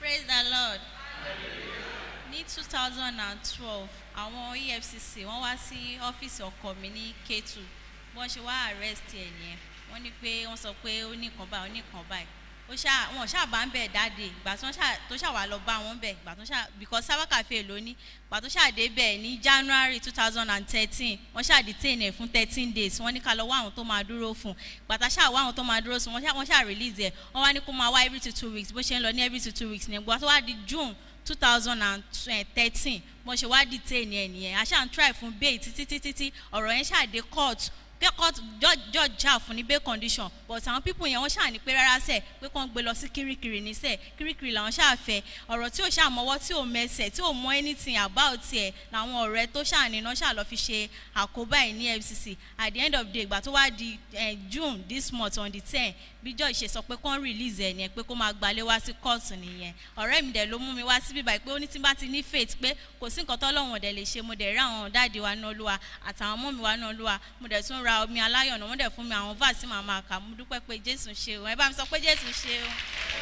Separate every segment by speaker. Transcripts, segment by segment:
Speaker 1: praise the lord ní two thousand and twelve àwọn efcc wọ́n wá sí ọ́fíìsì ọkọ mi ní k2 wọ́n ṣe wá arrest ẹ̀ nìyẹn wọ́n ní pé wọ́n sọ pé ó ní nǹkan báyìí ó ní nǹkan báyìí ó ṣá wọn ṣáà bá ń bẹ̀ dáde ìgbà tó ṣáà tó ṣáà wà lọ bá wọn bẹ̀ ìgbà tó ṣáà because sábà cafe ló ní ìgbà tó ṣáà dé bẹ̀ ní january two thousand and thirteen wọ́n ṣáà detain ẹ̀ fún thirteen days wọ́n ní ká lọ wá àwọn tó máa dúró fún ìgbà tá ṣáà wá àwọn tó máa dúró fún wọ́n ṣáà wọ́n ṣáà release ẹ̀ wọ́n wá ní kó máa wá every two two weeks bó ṣe ń lọ ní every two two weeks ní ìgbà tó wá di june two thousand and thirteen mo ṣe wá detain ẹ̀ nìyẹn àṣà ń try fún bail títí títí tí ọ̀rọ̀ yẹn ṣáà dé court pé court judge judge jà fún ní bail condition but àwọn people yẹn wọ́n ṣáà ní pé rárá sẹ̀ pé kàn gbé lọ sí kirikiri ní sẹ̀ kirikiri làwọn ṣáà fẹ́ ọ̀rọ̀ tí ò ṣáà mọ́wọ́ tí ò mẹsẹ̀ tí ò mọ anything about ẹ̀ làwọn ọ̀rẹ́ tó ṣáà níná ṣáà lọ fi ṣe àkóbá ẹ̀ ní fcc at the end of the day ìgbà tó wá di eh, june this month on the ten bí judge ṣe sọ pé kàn release ẹ̀ nìyẹn pé kó máa gbalé wá sí court nìyẹn ọ̀rẹ́ mi dẹ̀ ló mú mi wá síbí báyìí pé ó ní tí n bá ti ní faith pé kò sí nǹkan tọ́lọ́wọ̀n ọ̀dẹ̀ lè ṣe mo dẹ̀ rí àwọn dáàdi wa náà lúwa àtàwọn ọmọ mi wa náà lúwa mo dẹ̀ tún ra omi aláyọ̀ náà wọ́n dẹ̀ fún mi àwọn vaasi màá máa kà mo dúpẹ́ pé jésù ṣe o ẹ bá mi sọ pé jésù ṣe o.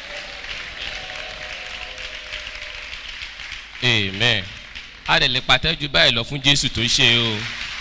Speaker 2: amen a lè lè pàtẹ́jú báyìí lọ fún jésù tó ṣe o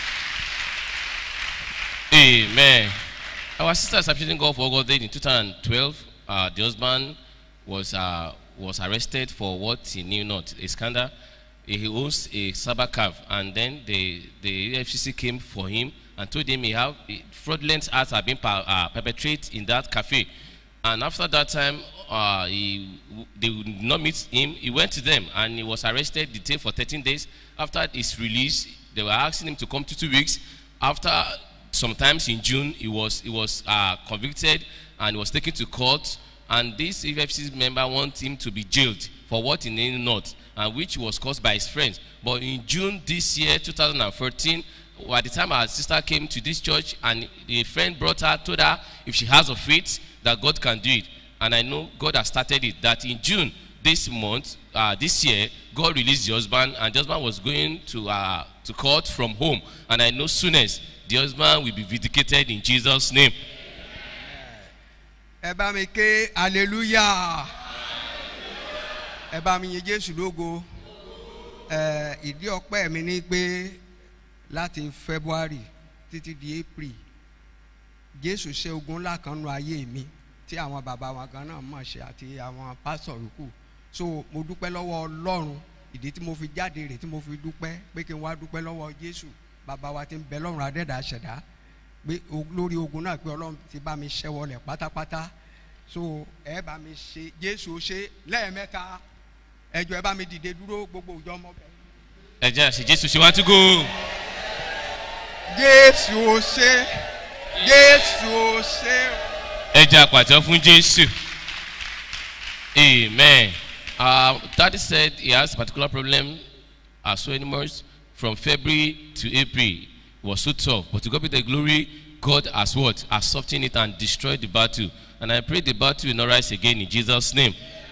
Speaker 2: amen our sister is appreciating God for God in 2012 uh, the husband was uh, was arrested for what he knew not a scandal he owns a cyber calf and then the the FCC came for him and told him he have fraudulent acts have been per, uh, perpetrated in that cafe and after that time uh, he they would not meet him he went to them and he was arrested detained for 13 days after his release they were asking him to come to two weeks after sometimes in june he was he was uh, convicted and he was taken to court and this efcc member want him to be jailed for what he knew not and which was caused by his friends but in june this year 2014 at the time our sister came to this church and a friend brought her told her if she has a faith that god can do it and i know god has started it that in june this month uh, this year god released the husband and the husband was going to uh, to court from home and i know soonest the husband will be vindicated in jesus name
Speaker 3: ẹ bá mi ké hallelujah ẹ bá mi yin jésù lógo ẹ ìdí ọpẹ mi ni pé láti february títí di april jésù ṣe ogun ńlá kan nu ayé mi tí àwọn bàbá wọn kan náà mọ̀ ṣe àti àwọn pásọ̀ yòókù so mo dúpẹ́ lọ́wọ́ ọlọ́run ìdí tí mo fi jáde rè tí mo fi dúpẹ́ pé kí n wá dúpẹ́ lọ́wọ́ jésù bàbá wa ti ń bẹ lọ́run adẹ́dàá ṣẹ̀dá pé lórí ogun náà pé ọlọ́run ti bá mi ṣẹ́wọlẹ̀ pátápátá so ẹ bá mi ṣe jésù ṣe lẹ́ẹ̀mẹ́ta ẹjọ́ ẹ bá mi dìde dúró gbogbo òjò ọmọ bẹ́ẹ̀.
Speaker 2: ẹ jẹ́ àṣẹ jésù ṣe wá tó go.
Speaker 3: jésù ṣe jésù ṣe.
Speaker 2: ẹ jẹ́ àpàtàn fún jésù amen uh, daddy said he has a particular problem as so anymore from february to april it was so tough but to god be the glory god has what has softened it and destroyed the battle and i pray the battle will not rise again in jesus name.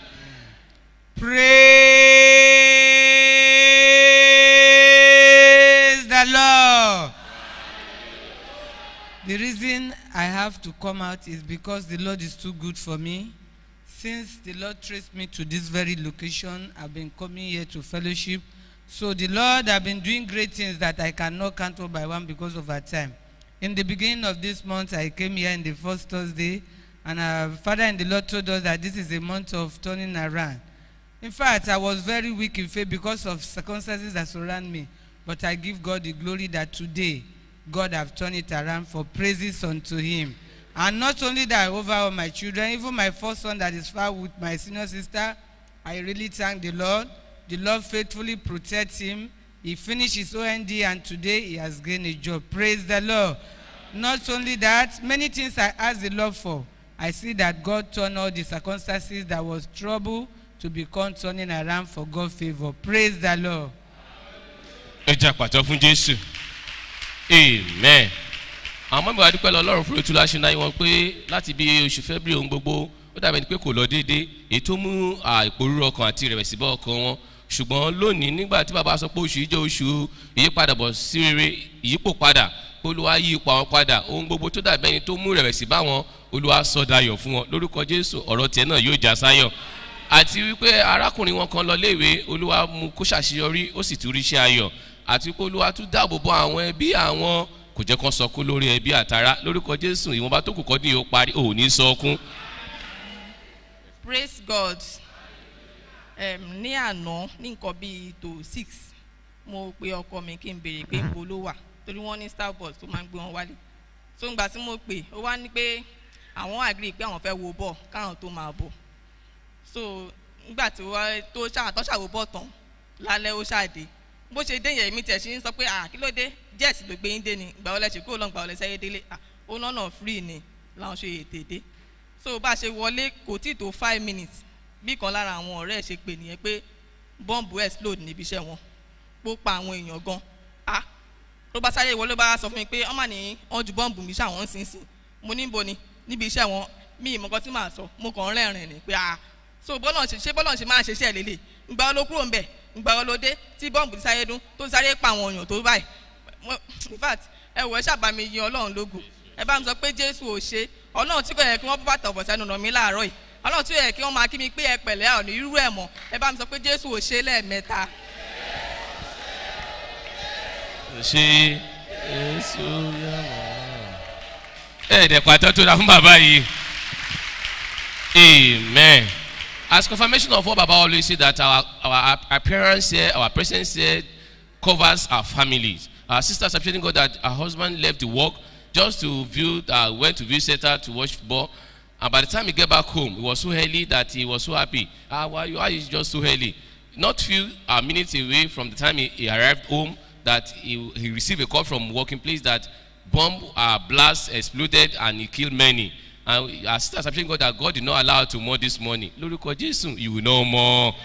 Speaker 4: Praise the Lord. The reason I have to come out is because the Lord is too good for me. Since the Lord traced me to this very location, I've been coming here to fellowship. So the Lord have been doing great things that I cannot count one by one because of our time. In the beginning of this month, I came here in the first Thursday, and our Father and the Lord told us that this is a month of turning around. In fact, I was very weak in faith because of circumstances that surround me. But I give God the glory that today God have turned it around for praises unto Him. And not only that, over all my children, even my first son that is far with my senior sister, I really thank the Lord. The Lord faithfully protects him. He finished his OND and today he has gained a job. Praise the Lord. Not only that, many things I ask the Lord for. I see that God turned all the circumstances that was trouble to become turning around for God's favor. Praise the Lord.
Speaker 2: ẹ jẹ́ àpàtàn fún jésù amen àwọn mọ́mí wa dúpẹ́ lọ ọlọ́run fún ètò láṣẹ náà wọn pé láti bí oṣù february ohun gbogbo ó dàbẹ̀ ni pé kò lọ déédéé èyí tó mú ìpòrúurú ọkàn àti ìrẹ̀wẹ̀sì bọ́ ọkàn wọn ṣùgbọ́n lónìí nígbà tí bàbá sọ pé oṣù yìí jẹ́ oṣù ìyípadà bọ̀ sí rere ìyípo padà olúwa yí ipò àwọn padà ohun gbogbo tó dàbẹ̀ ni tó mú ìrẹ̀wẹ̀sì bá wọn olúwa sọ dayọ̀ fún wọn lórúkọ jésù ọ̀rọ̀ tiẹ̀ náà yóò já sáyọ̀ àti wípé arákùnrin wọn kan lọ léèwé olúwa mú kó ṣàṣeyọrí ó sì tún rí iṣẹ́ ayọ̀ àti wípé olúwa tún dáàbò bo àwọn ẹbí àwọn kò jẹ́ kán sọkún lórí ẹbí àtàrà lórúkọ jésù ìwọ̀nba tó kù kọ́ ní yóò parí ò ní sọkún.
Speaker 5: praise god um, ní àná ní nǹkan bíi tó six mo pe ọkọ mi kí n béèrè pé ibo ló wà torí wọ́n ní star bus tó máa ń gbé wọn wálé so ngbà tí mo pè ó wá ní pé àwọn àgírí pé àwọn fẹ́ wo bọ̀ káwọn tó máa bọ̀ so ngbà tí wọ́n tó ṣàtọ́ ṣàwò bọ̀ tán lálẹ́ ó ṣàdé bó ṣe dé yẹn mi tẹ̀ sí ń sọ pé à kí ló dé jẹ́ẹ̀sì ló gbé yín dé ni ìgbà wọlé ṣe kúrò lọ́n gbà wọlé sẹ́yẹ́ délé à ó lọ́nà free ni làwọn ṣe ètè dé so bá a ṣe wọlé kò tí tó five minutes bí kan lára àwọn ọ̀rẹ́ ẹ̀ ṣe pè nìyẹn pé bọ́ǹbù explode níbi iṣẹ́ wọn pó pa àwọn èèyàn gan ah ló bá sáré wọlé bá sọ fún mi pé ọmọ ní wọn ju bọ́ǹbù mi ṣàwọn ń sìn sìn mo ní bo ni níbi iṣẹ́ wọn mi ìmọ̀ kan tí màá sọ mo kàn ń rẹ́rìn ni pé ah so bọ́lọ̀ ṣe ṣé bọ́lọ̀ ṣe máa ṣe iṣẹ́ lélẹ̀ ìgbà wo ló kúrò ń bẹ̀ ìgbà wo ló dé tí bọ́ǹbù ti sáré dún tó sáré pa àwọn èèyàn tó báyìí Mo- in fact ẹ wọ ẹ ṣàbàmì yin ọlọ́run lógo ẹ bá mi sọ pé jésù ò ṣe ọlọ́run tí kò yẹ kí wọ́n bọ́ bàtà ọ̀bọ̀ sẹ́nu nà mí láàárọ̀ yìí ọlọ́run tí kò yẹ kí wọ́n máa kí mi pé ẹ pẹ̀lẹ́ ọ̀nà irú ẹ̀ mọ̀ ẹ bá mi sọ pé jésù ò ṣe lẹ́ẹ̀mẹ́ta.
Speaker 2: ṣe èso yàrá. ẹ dẹ̀ pàtó tó ra fún bàbá yìí amen as confirmation of what baba always say that our our appearance here our presence here covers our families our sister is appreciating God that her husband left the work just to view uh, went to visit her to watch football and by the time he get back home it was so early that he was so happy ah why you why you just so early not few uh, minutes away from the time he, he arrived home that he, he received a call from working place that bomb uh, blast exploded and he killed many and our sister is appreciating God that God did not allow her to mourn this morning lórúkọ jésù you will know more.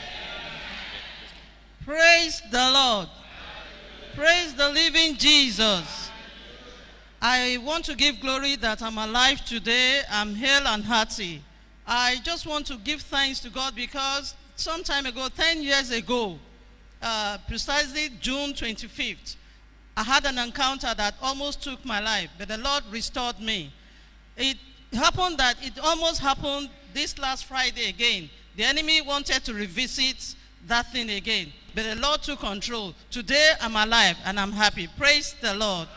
Speaker 6: Praise the Lord. Praise the living Jesus. I want to give glory that I'm alive today. I'm hale and hearty. I just want to give thanks to God because some time ago, 10 years ago, uh, precisely June 25th, I had an encounter that almost took my life, but the Lord restored me. It happened that it almost happened this last Friday again. The enemy wanted to revisit that thing again, but the Lord took control. Today I'm alive and I'm happy. Praise the Lord.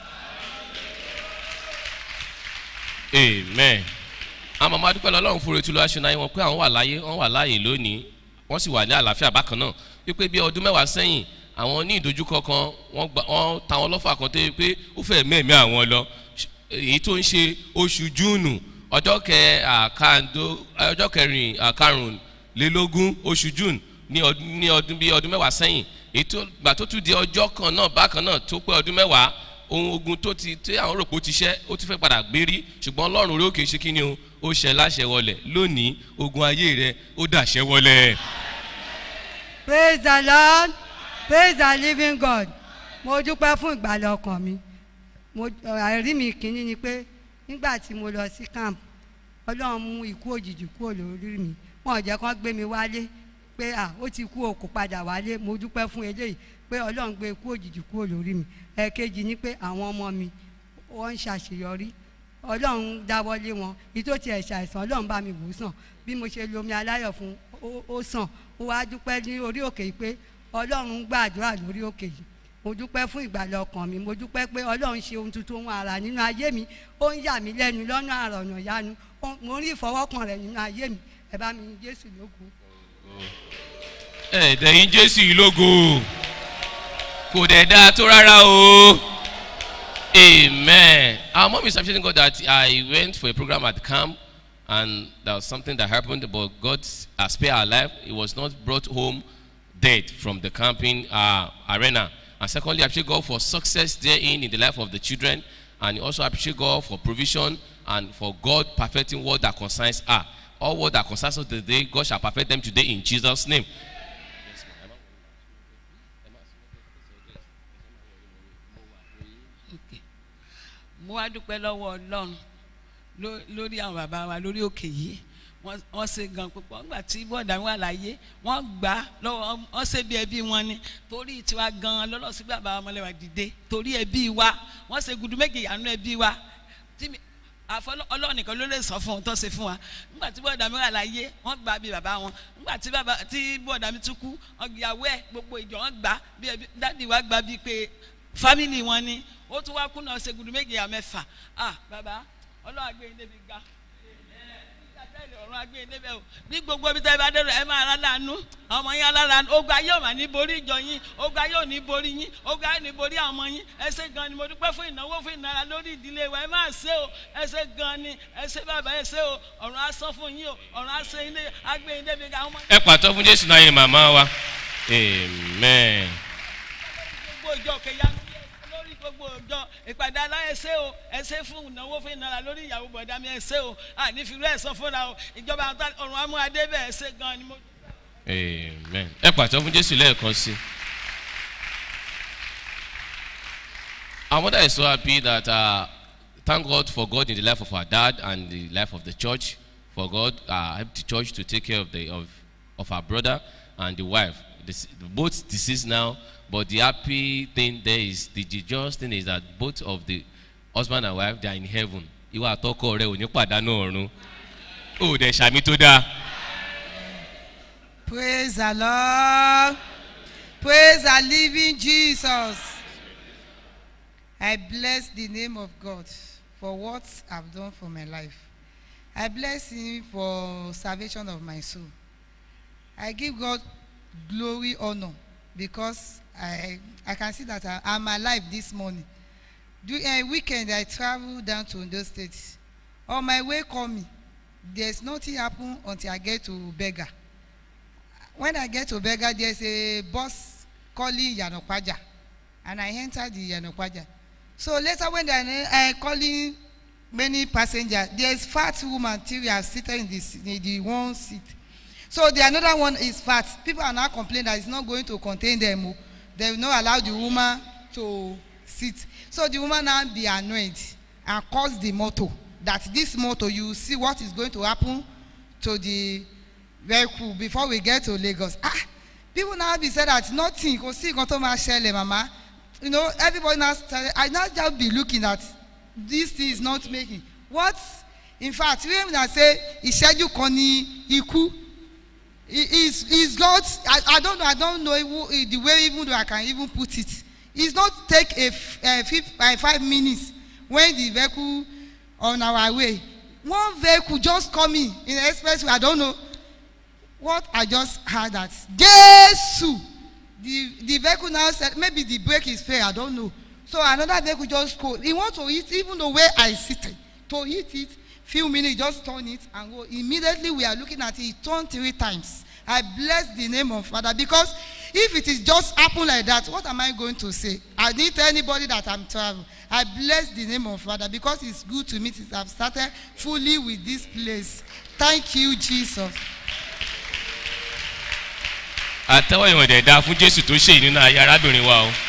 Speaker 2: amen àwọn màmá dúpẹ́ lọ́lọ́run fún retí lọ́wọ́ aṣọ náà wọn pé àwọn wà láyé wọ́n wà láàyè lónìí wọ́n sì wà ní àlàáfíà bákan náà wípé bí ọdún mẹ́wàá sẹ́yìn àwọn ní ìdojúkọ kan wọ́n gba wọ́n ta wọn lọ́fà kan tó yẹ pé ó fẹ́ mẹ́ẹ̀mí àwọn lọ èyí tó ń ṣe oṣù júùnù ọjọ́ kẹ àkàndó ọjọ́ kẹrin àkàrùnlélógún oṣù júùnù ní ọdún ní ọdún bí ọdún mẹ́wàá sẹ́yìn èyí tó gbà tó tún di ọjọ́ kan náà bákan náà tó pé ọdún mẹ́wàá ohun ogun tó ti tí àwọn rò pé ó ti ṣẹ́ ó ti fẹ́ padà gbérí ṣùgbọ́n ọlọ́run orí òkè ṣe kí ni o ó ṣẹ láṣẹ wọlẹ̀ lónìí ogun ayé rẹ ó dàṣẹ wọlẹ̀.
Speaker 7: praise the lord praise the living god mo dúpẹ́ fún ìgbàlẹ̀ ọkàn mi mo àìrí mi kìíní ni pé nígbà tí mo lọ sí camp ọlọ́run mú ikú òjijì kúrò lórí mi wọn ò jẹ́ kán gbé mi wálé pé à ó ti kú o kò padà wálé mo dúpẹ́ fún eléyìí pé ọlọ́run gbé ikú òjijì kúrò lórí mi ẹ̀ẹ̀kejì ni pé àwọn ọmọ mi wọ́n ń ṣàṣeyọrí ọlọ́run dáwọ́lé wọn ìtò tiẹ̀ ṣàìsàn ọlọ́run bá mi wò ó sàn bí mo ṣe lomi aláyọ̀ fún ó- ó sàn ó wá dúpẹ́ ní orí òkè yìí pé ọlọ́run gbàdúrà lórí òkè yìí mo dúpẹ́ fún ìgbàlẹ̀ ọkàn mi mo dúpẹ́ pé ọlọ́run ṣe ohun tuntun ohun àrà nínú ayé mi ó ń yà mí lẹ́nu lọ́nà àrà ọ̀nà ìyanu Ó- mo rí ìfọwọ́kàn rẹ̀ nínú ayé mi ẹ bá mi yin jésù lógo.
Speaker 2: ẹ dẹ̀yìn jésù yìí lógo kò dẹ̀ dáa tó rárá o amen our mom is appreciating God that I went for a program at camp and there was something that happened but God has spared our life he was not brought home dead from the camping uh, arena and secondly I appreciate God for success therein in the life of the children and also appreciate God for provision and for God perfecting what that concerns her all what that concerns us today God shall perfect them today in Jesus name
Speaker 8: mo wá dúpẹ́ lọ́wọ́ ọlọ́run ló- lórí àwọn bàbá wa lórí òkè yìí wọ́n wọ́n ṣe gan púpọ̀ nígbà tí bọ́ọ̀dà wà láyé wọ́n gbà á lọ́wọ́ wọ́n ṣe bí ẹbí wọn ni torí tiwa gan lọ́lọ́sí bàbá ọmọlẹ́wà dìde torí ẹbí wa wọ́n ṣe gudu méje ìyànú ẹbí wa tí mi- àfọlọ́ ọlọ́run nìkan ló lè sọ fún un tó ṣe fún wa nígbà tí bọ́ọ̀dà mi wà láyé wọ́n gbà bí bàbá wọn nígbà tí bàbá tí bọ́ọ̀dà mi tún kú ọgbìyàwó ẹ̀ gbogbo ìjọ wọn gbà bí ẹbí dáàdi wa gbà bí pé fámìlì wọn ni ó tún wá kùnà ṣègùdù méje à mẹ́fà ah bàbá ọlọ́run àgbẹ̀yìn débi ga ọ̀run agbẹ́yìn débẹ̀ o ní gbogbo ibi tẹ́ ẹ bá dé rẹ̀ ẹ máa rà lánú àwọn ọmọ yín alára ogun ayé ò mà ní borí ìjọ yín ogun ayé ò ní borí yín ogun ayé ò ní borí àwọn ọmọ yín ẹ ṣe gan ni mo dúpẹ́ fún ìnáwó fún ìnara lórí ìdílé wa ẹ máa ṣe o ẹ ṣe gan ni ẹ ṣe bàbá ẹ ṣe o ọ̀run asán fún yín o ọ̀run asán yín agbẹ́yìn débi ga àwọn ọmọ
Speaker 2: ẹ pàtó fún jésù náà yẹ màmá wa amen.
Speaker 8: gbogbo ìjọ kẹyanu lórí gbogbo ìjọ ìpàdé aláìsẹ o ẹsẹ fún ìnáwó fún ìnara lórí ìyàwó bọ̀dá mi ẹsẹ o ànífìrú ẹ̀sán fúnra o ìjọba ọ̀run amúadé bẹ́ẹ̀ ẹsẹ gan ni mo.
Speaker 2: amen. ẹ pàtó fún jésù lẹ́ẹ̀kan sí. Our mother is so happy that uh, thank God for God in the life of our dad and the life of the church. For God uh, helped the church to take care of the of, of our brother and the wife. This, both deceased now, but the happy thing there is the joyous thing is that both of the husband and wife they are in heaven. Ìwà àtọkọ rẹ ò ní pàdánù ọ̀run. Ó dẹ̀ ṣàmì tó dáa.
Speaker 4: Praise the Lord. Praise the living Jesus. I bless the name of God for what I've done for my life. I bless Him for salvation of my soul. I give God glory, honor, because I I can see that I, I'm alive this morning. During a weekend, I travel down to Ondo State. On my way coming, there's nothing happen until I get to Bega. When I get to Bega, there's a bus calling Yanokwaja, and I enter the Yanokwaja. So later, when they are calling many passengers, there's fat woman till we are seated in, this, in the one seat. So the another one is fat. People are now complaining that it's not going to contain them. o. They will not allow the woman to sit. So the woman now be annoyed and calls the motor that this motor you will see what is going to happen to the vehicle before we get to Lagos. Ah, people now be said that nothing kò sí nǹkan tó máa ṣẹlẹ̀ mama. You know everybody now started I now just be looking at this thing is not making what in fact when una say ìṣẹ́jú kan ní ikú is is God I, I don't know I don't know even, the way even though I can even put it it's not take a, f- a fif- uh, five minutes when the vehicle on our way one vehicle just coming in the expressway I don't know what I just heard that Jesu the the vehicle now said maybe the brake is fair I don't know so another vehicle just go he want to hit even the way I seated to hit it few minutes just turn it and go immediately we are looking at it he turn three times I bless the name of Father because if it is just happen like that what am I going to say I didn't tell anybody that I'm travel I bless the name of Father because it's good to me since I've started fully with this place thank you Jesus.
Speaker 2: àtẹwọ́ ìwọ̀n dẹ̀ da fún jésù tó ṣe nínú ayé arábìnrin wa o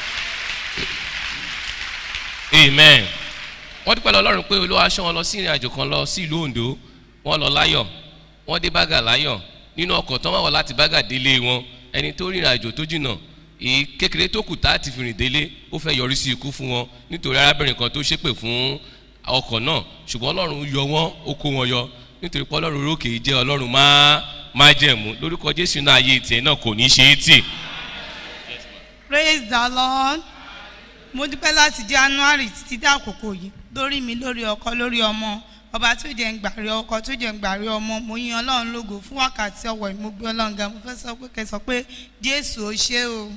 Speaker 2: amen wọ́n dúpẹ́ lọ ọlọ́run pé olúwa ṣọ́ wọn lọ sí ìrìn àjò kan lọ sí ìlú ondo wọ́n lọ láyọ̀ wọ́n dé bága láyọ̀ nínú ọkọ̀ tán wà wọ́n láti bága délé wọn ẹni tó rìnrìn àjò tó jìnnà èyí kékeré tó kù tá a ti fi rìn délé ó fẹ́ yọrí sí ikú fún wọn nítorí arábìnrin kan tó ṣépè fún ọkọ̀ náà ṣùgbọ́n ọlọ́run yọ wọ́n ó kó wọn yọ nítorí pé ọlọ́run rókè jẹ́ ọlọ́run máa máa jẹ̀mú lórúkọ jésù náà ayé tiẹ̀ náà kò ní ṣe é tì.
Speaker 9: praise the lord mo dúpẹ́ láti january títí dé àkókò yìí lórí mi lórí ọkọ lórí ọmọ ọba tó jẹ́ ń gbàrí ọkọ tó jẹ́ ń gbàrí ọmọ mo yin ọlọ́run lógo fún wákàtí ọwọ́ yìí mo gbé ọlọ́run ga mo fẹ́ sọ pé kẹ́ sọ pé jésù ó ṣe o.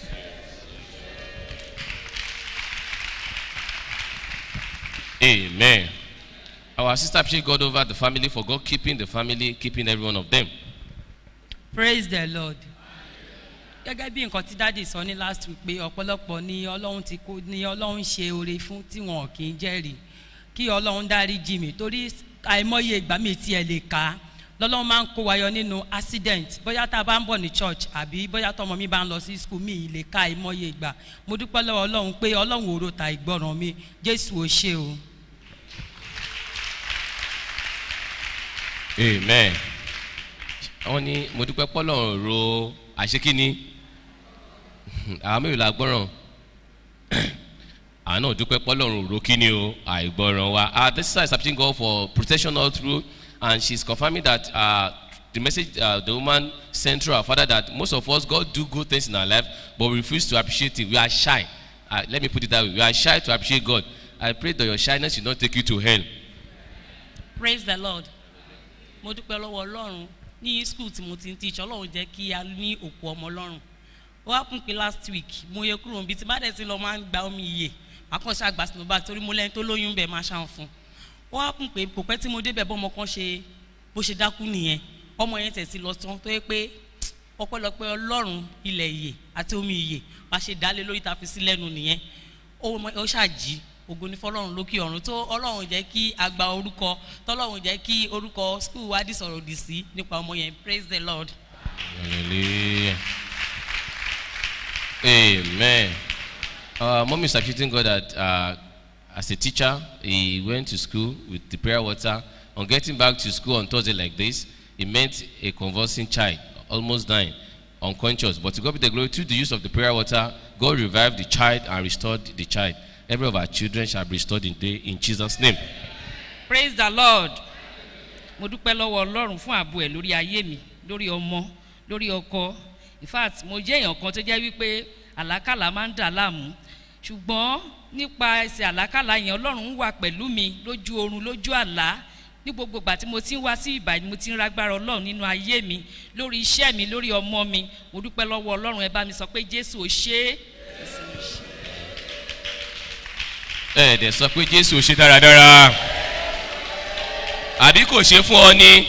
Speaker 2: Amen. Our sister appreciate God over the family for God keeping the family, keeping every one of them.
Speaker 10: praise the lord gẹ́gẹ́ bí nǹkan tí dáàdì sọ ní last week pé ọ̀pọ̀lọpọ̀ ni ọlọ́run ti kó ni ọlọ́run ṣe oore fún tí wọn kì í jẹ́rìí kí ọlọ́run dárí jì mí torí àìmọye ìgbà mi tiẹ̀ lè kà á lọ́lọ́run máa ń kó wa yọ nínú accident bóyá tá a bá ń bọ̀ ní church àbí bóyá tọmọ mi bá ń lọ sí school mi ì lè ka àìmọye ìgbà mo dúpẹ́ lọ́wọ́ ọlọ́run pé ọlọ́run òro ta ìgbọràn mi jésù ò ṣe o.
Speaker 2: Amen. Wọ́n ní mo dúpẹ́ pọ́lọ́run ro àṣekíní àwọn mélòó la gbọ́ràn àánú dúpẹ́ pọ́lọ́run òró kí ni o àìgbọràn wa uh, this sister is appreciating God for protection all through and she is confirming that uh, the message uh, the woman sent through her father that most of us God do good things in our life but we refuse to appreciate it we are shy uh, let me put it that way we are shy to appreciate God I pray that your shyness should not take you to hell.
Speaker 10: praise the lord mo dúpẹ́ lọ́wọ́ ọlọ́run ní school tí mo ti ń teach ọlọ́run jẹ́ kí a ní òkú ọmọ ọlọ́run ó wá pín pé last week mo yẹ kúrò níbi tí bá dẹ̀ ti lọ máa ń gba omi iye àkànṣe àgbà sínú báàgì torí mo lẹ́ni tó lóyún bẹ́ẹ̀ máa ṣàn fún ó wá pín pé kò pẹ́ tí mo débẹ̀ bọ́mọ kan ṣe bó ṣe dákú nìyẹn ọmọ yẹn tẹ̀ sí lọ tán tó yẹ pé ọpẹ́lọpẹ́ ọlọ́run ilẹ̀ iye àti omi iye bá ṣe dálé lórí ta fi sí lẹ́nu nìyẹn ó ṣàjí ògo ní fọlọ́run lókè ọ̀run tó ọlọ́run jẹ́ kí a gba orúkọ tọ́lọ́run jẹ́ kí orúkọ skul wa dì sọ̀rọ̀ òdì sí nípa ọmọ yẹn praise the lord.
Speaker 2: Hallelujah. Amen. Uh, Mom is appreciating God that uh, as a teacher, he went to school with the prayer water. On getting back to school on Thursday like this, he met a convulsing child, almost dying, unconscious. But to God be the glory, through the use of the prayer water, God revived the child and restored the child. Every of our children shall be restored in day in Jesus' name.
Speaker 11: praise the lord mo dúpẹ́ lọ́wọ́ ọlọ́run fún ààbò ẹ̀ lórí ayé mi lórí ọmọ lórí ọkọ in fact mo jẹ́ èèyàn kan tó jẹ́ wípé àlákàlà máa ń dà láàmú ṣùgbọ́n nípa ẹsẹ̀ àlákàlà yẹn ọlọ́run ń wà pẹ̀lú mi lójú oorun lójú àlá ní gbogbo ìgbà tí mo ti ń wá sí ìbàdí mo ti ń ragbára ọlọ́run nínú ayé mi lórí iṣẹ́ mi lórí ọmọ mi mo dúpẹ́ lọ́wọ́ ọlọ́run ẹ bá mi sọ pé jésù ò ṣe é
Speaker 2: ẹ dẹ̀ sọ pé jésù ò ṣe dáradára àbí kò ṣe fún ọ ní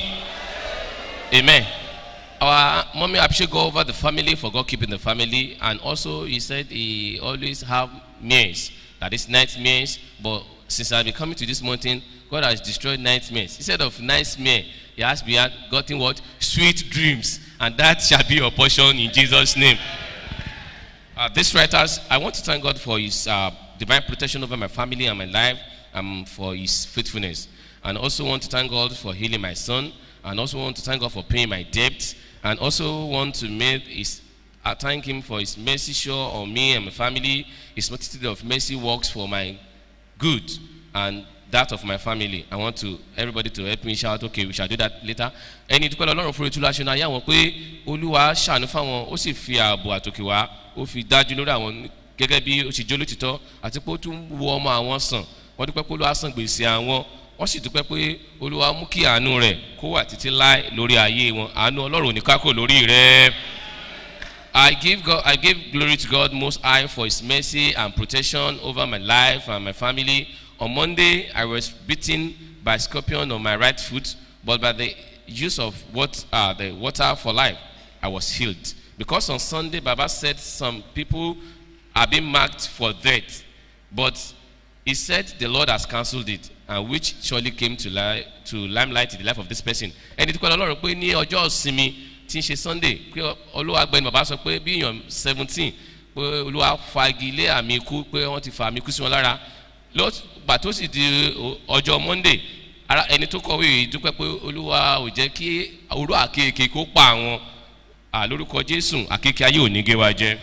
Speaker 2: amen our mommy appreciate God over the family for God keeping the family and also he said he always have meals that is nightmares but since I been coming to this mountain God has destroyed nightmares instead of nightmare he has been gotten what sweet dreams and that shall be your portion in Jesus name uh, this writers I want to thank God for his uh, divine protection over my family and my life and for his faithfulness. And also want to thank God for healing my son. And also want to thank God for paying my debts. And also want to make his, I thank him for his mercy show on me and my family. His multitude of mercy works for my good and that of my family. I want to everybody to help me shout okay we shall do that later. Ẹni dúpẹ́ lọ́rùn fún etí láṣẹ náà yá wọn pé Olúwa ṣàánú fáwọn ó sì fi ààbò àtòkè wá ó fi dájú lórí àwọn gẹ́gẹ́ bí ó ṣe jó lótìtọ́ àti pé ó tún wo ọmọ àwọn sàn wọ́n dúpẹ́ pé olúwa san gbèsè àwọn wọ́n sì dúpẹ́ pé olúwa mú kí àánú rẹ̀ kó wà títí láì lórí ayé wọn àánú ọlọ́run ní kákò lórí rẹ̀. I give God I give glory to God most high for his mercy and protection over my life and my family. On Monday I was beaten by scorpion on my right foot but by the use of what uh, the water for life I was healed. Because on Sunday Baba said some people are being marked for death. But he said the Lord has cancelled it, and which surely came to, li- to limelight in the life of this person. ẹni tí kò lọ́rùn pé ní ọjọ́ ìsinmi tí ń ṣe sunday pé olúwa gbẹni bàbá sọ pé bí èèyàn seventeen pé olúwa fagi lé àmì ikú pé wọ́n ti fa àmì ikú sí wọn lára gbà tó sì di ọjọ́ monday ara ẹni tó kọ̀wé yìí dúpẹ́ pé olúwa ò jẹ́ kí orú àkekèé kó pa àwọn lórúkọ jésù àkekèé ayé ò ní gé wa jẹ́.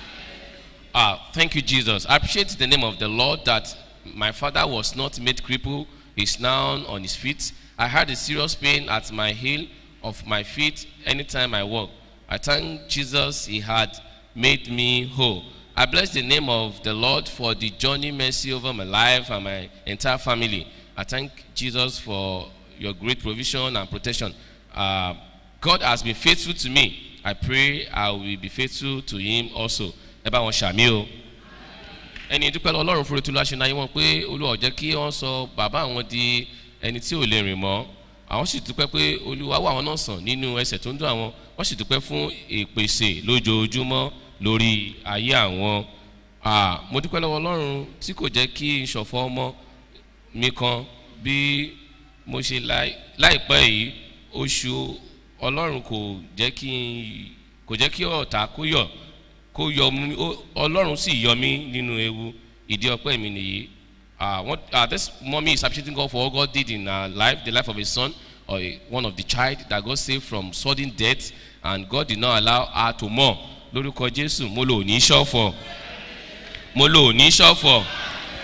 Speaker 2: Ah, thank you, Jesus. I appreciate the name of the Lord that my father was not made cripple. He's now on his feet. I had a serious pain at my heel of my feet anytime I walk. I thank Jesus he had made me whole. I bless the name of the Lord for the journey mercy over my life and my entire family. I thank Jesus for your great provision and protection. Uh, God has been faithful to me. I pray I will be faithful to him also. ẹ bá wọn ṣàmì o ẹni dúpẹ́ lọ ọlọ́run fúru tulu aṣọ náà wọ́n pé olúwa ọ̀jẹ́ kí wọ́n sọ bàbá àwọn di ẹni tí ò lè rìn mọ́ àwọn sì dúpẹ́ pé olúwa wà wọn náà sàn nínú ẹsẹ̀ tó ń dún àwọn wọ́n sì dúpẹ́ fún ìpèsè lójoojúmọ́ lórí ayé àwọn mo dúpẹ́ lọ́wọ́ ọlọ́run tí kò jẹ́ kí n ṣọ̀fọ́ ọmọ mi kan bí mo ṣe láìpẹ́ yìí oṣù ọlọ́run kò jẹ́ kí kò jẹ́ kí ọ̀tá kó yọ̀ kó yọ mí ọlọ́run sì yọ mí nínú ewu ìdí ọpẹ́ mi nìyí uh, what, uh, this mommy is appreciating God for all God did in her life the life of his son or a, one of the child that God saved from sudden death and God did not allow her to mourn lórúkọ jésù mo lò ní ṣọ́fọ̀ mo lò ní ṣọ́fọ̀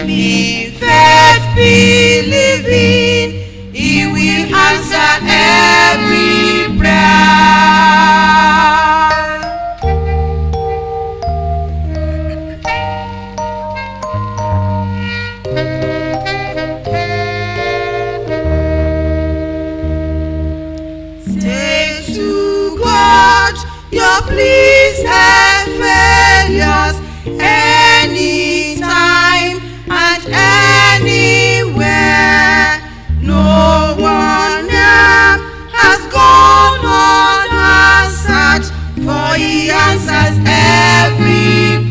Speaker 12: in faith believing, He will answer every prayer. Take to God your pleas and failures anytime and anywhere. No one else has gone unanswered, for He answers every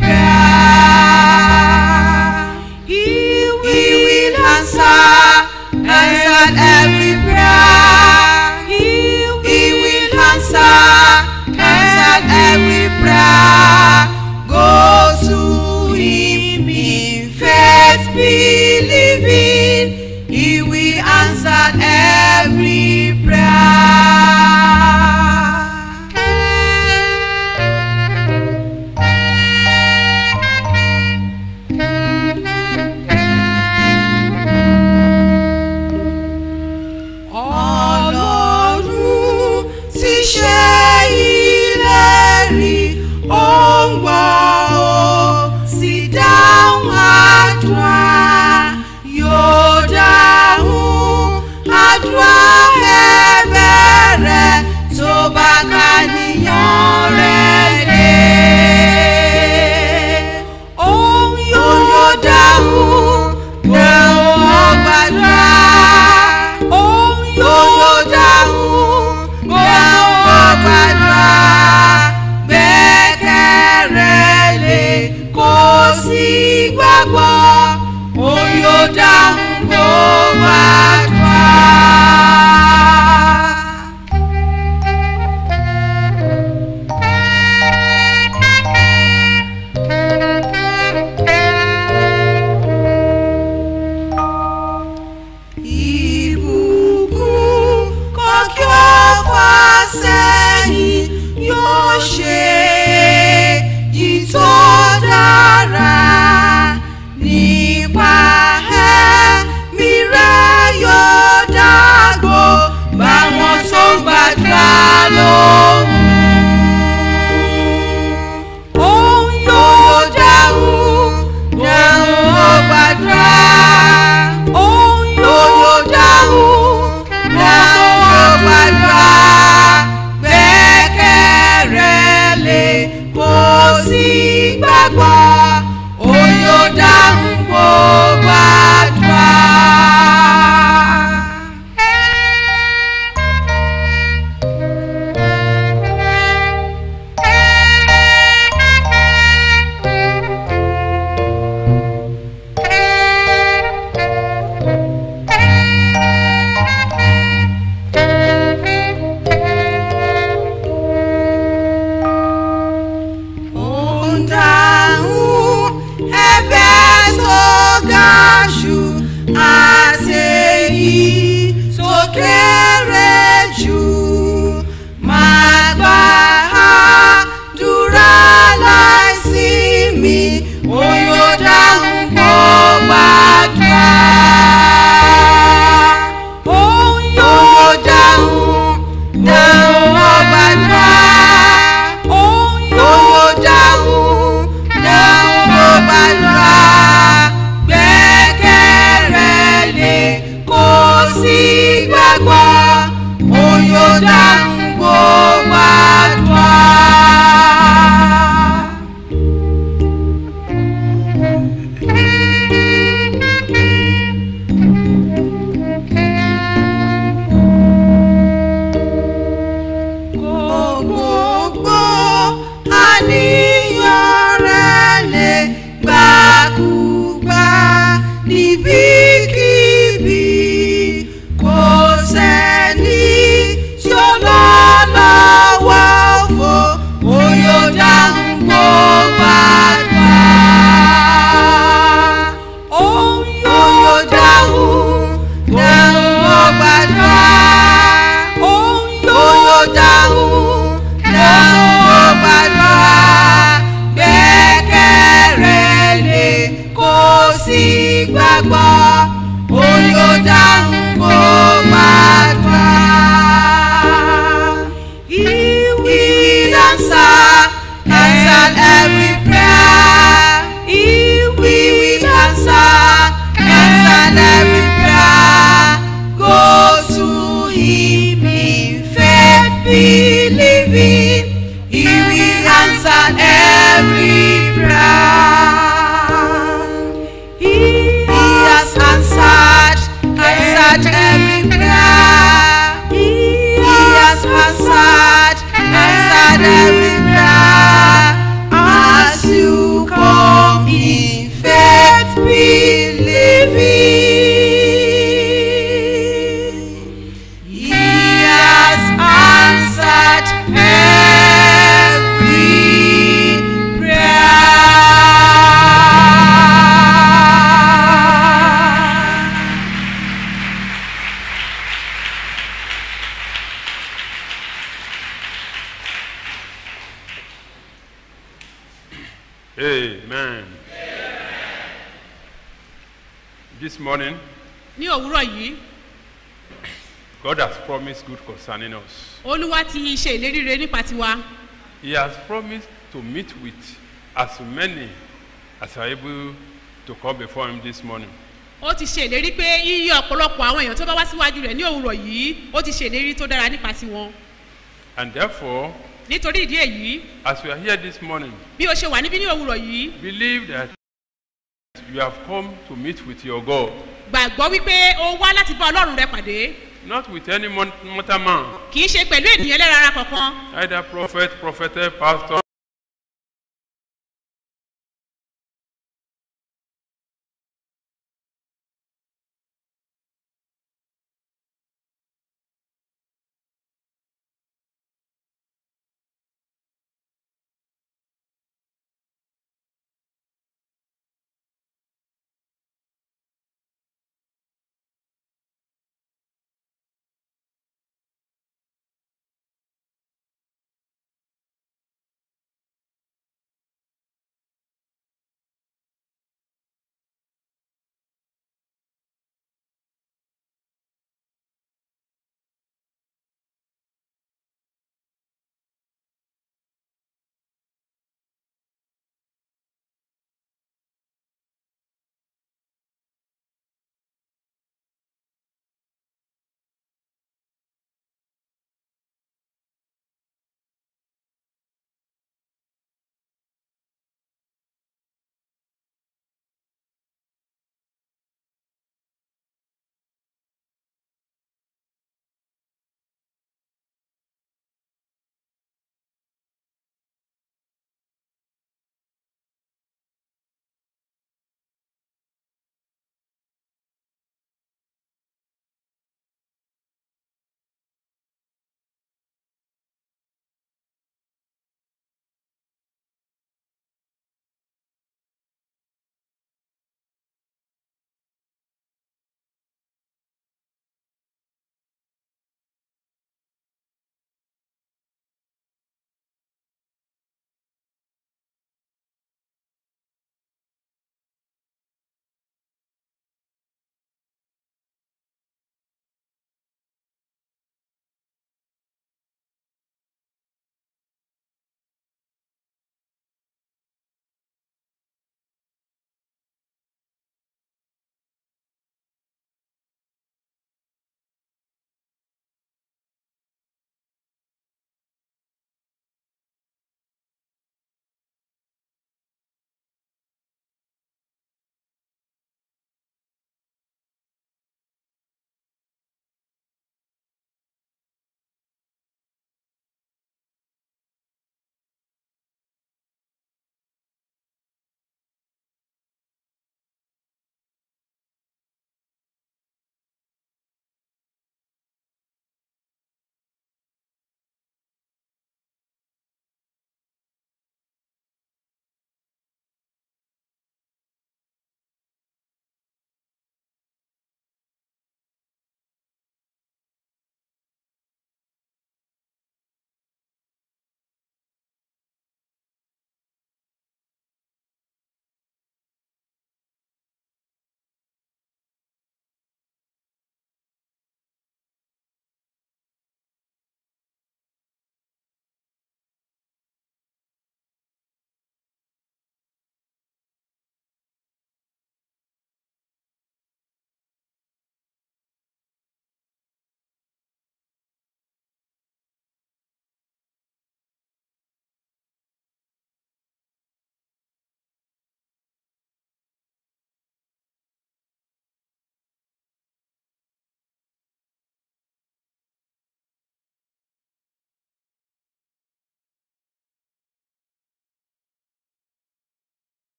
Speaker 12: prayer. He will answer, answer every prayer. He will answer, answer every prayer. Go to Him in faith, believing He will answer every Ọlọ́run ti ṣe ìlérí ó ń gbọ́ ó sì dáhùn àdúrà yóò dáhùn àdúrà ẹ̀bẹ̀ rẹ̀ tó bá ká níyàn rẹ̀ dé. Òun yóò dáhùn dáhùn ọgbàdúrà. Òun yóò dáhùn dáhùn ọgbàdúrà. Gbẹ́kẹ̀rẹ́ lé kó sì gbàgbọ́. Òun yóò dáhùn gbogbo àdúrà. Ìbùkún kọ́ kí ó fà sẹ́yìn yóò ṣe yìí tó dára nípa ẹ̀mí rẹ̀ yóò dàgbò báwọn tó gbàdúrà lóhùn. Òun yóò dáhùn dáhùn ó gbàdúrà. Òun yóò dáhùn dáhùn ó gbàdúrà. Gbẹ́kẹ̀rẹ́ lé kó sì gbàgbọ́. Òun yóò dáhùn gbogbo àdúrà. Òun dáhùn ẹ̀bẹ̀ tó ga jù àti èyí tó kéré jù. Máa gba àdúrà láìsí mi, òun yóò dáhùn gbogbo àdúrà. Òun yóò dáhùn dáhùn ọgbàdúrà. Òun yóò dáhùn dáhùn ọgbàdúrà. Gbẹ́kẹ̀rẹ́ lé kó sì gbàgbọ́. Òun yóò dáhùn gbogbo àdúrà. Gbogbo àníyàn rẹ̀ lè gbàkúgbà níbikíbi. Kò sẹ́ni tí ó lọ lọ́wọ́ fò, ó yóò dáhùn gbogbo àdúrà. Òun yóò dáhùn dáhùn gbogbo àdúrà. Òun yóò dáhùn dáhùn gbogbo àdúrà. Gbẹ́kẹ̀rẹ́ lé kó sì gbàgbọ́ òun yóò dáhùn kó gbàdúrà. He will answer, answer every prayer. He will answer, answer every prayer. Go to him in faith, believing. He will answer every prayer. He has answered, answered every prayer. He has answered, answered every prayer. As you come in faith, believing. He has answered every prayer.
Speaker 13: Amen. This morning,
Speaker 14: ní òwúrọ̀ yìí
Speaker 13: God has promised good concerning us.
Speaker 14: olúwa ti ṣe ìlérí rere nípa tiwa
Speaker 13: He has promised to meet with as many as are able to come before Him this morning.
Speaker 14: ó ti ṣe ìlérí pé yíyí ọ̀pọ̀lọpọ̀ àwọn èèyàn tó bá wá síwájú rẹ̀ ní òwúrọ̀ yìí ó ti ṣe ìlérí tó dára nípa tiwọn
Speaker 13: And therefore,
Speaker 14: nítorí ìdí èyí
Speaker 13: as we are here this morning,
Speaker 14: bí o ṣe wà níbí ní òwúrọ̀ yìí
Speaker 13: believe that you have come to meet with your God,
Speaker 14: gbàgbọ́ wípé o wá láti bá ọlọ́run rẹ pàdé
Speaker 13: not with any mon- mortal man,
Speaker 14: kì í ṣe pẹ̀lú ènìyàn ẹlẹ́rara kankan
Speaker 13: either prophet, prophetess, pastor,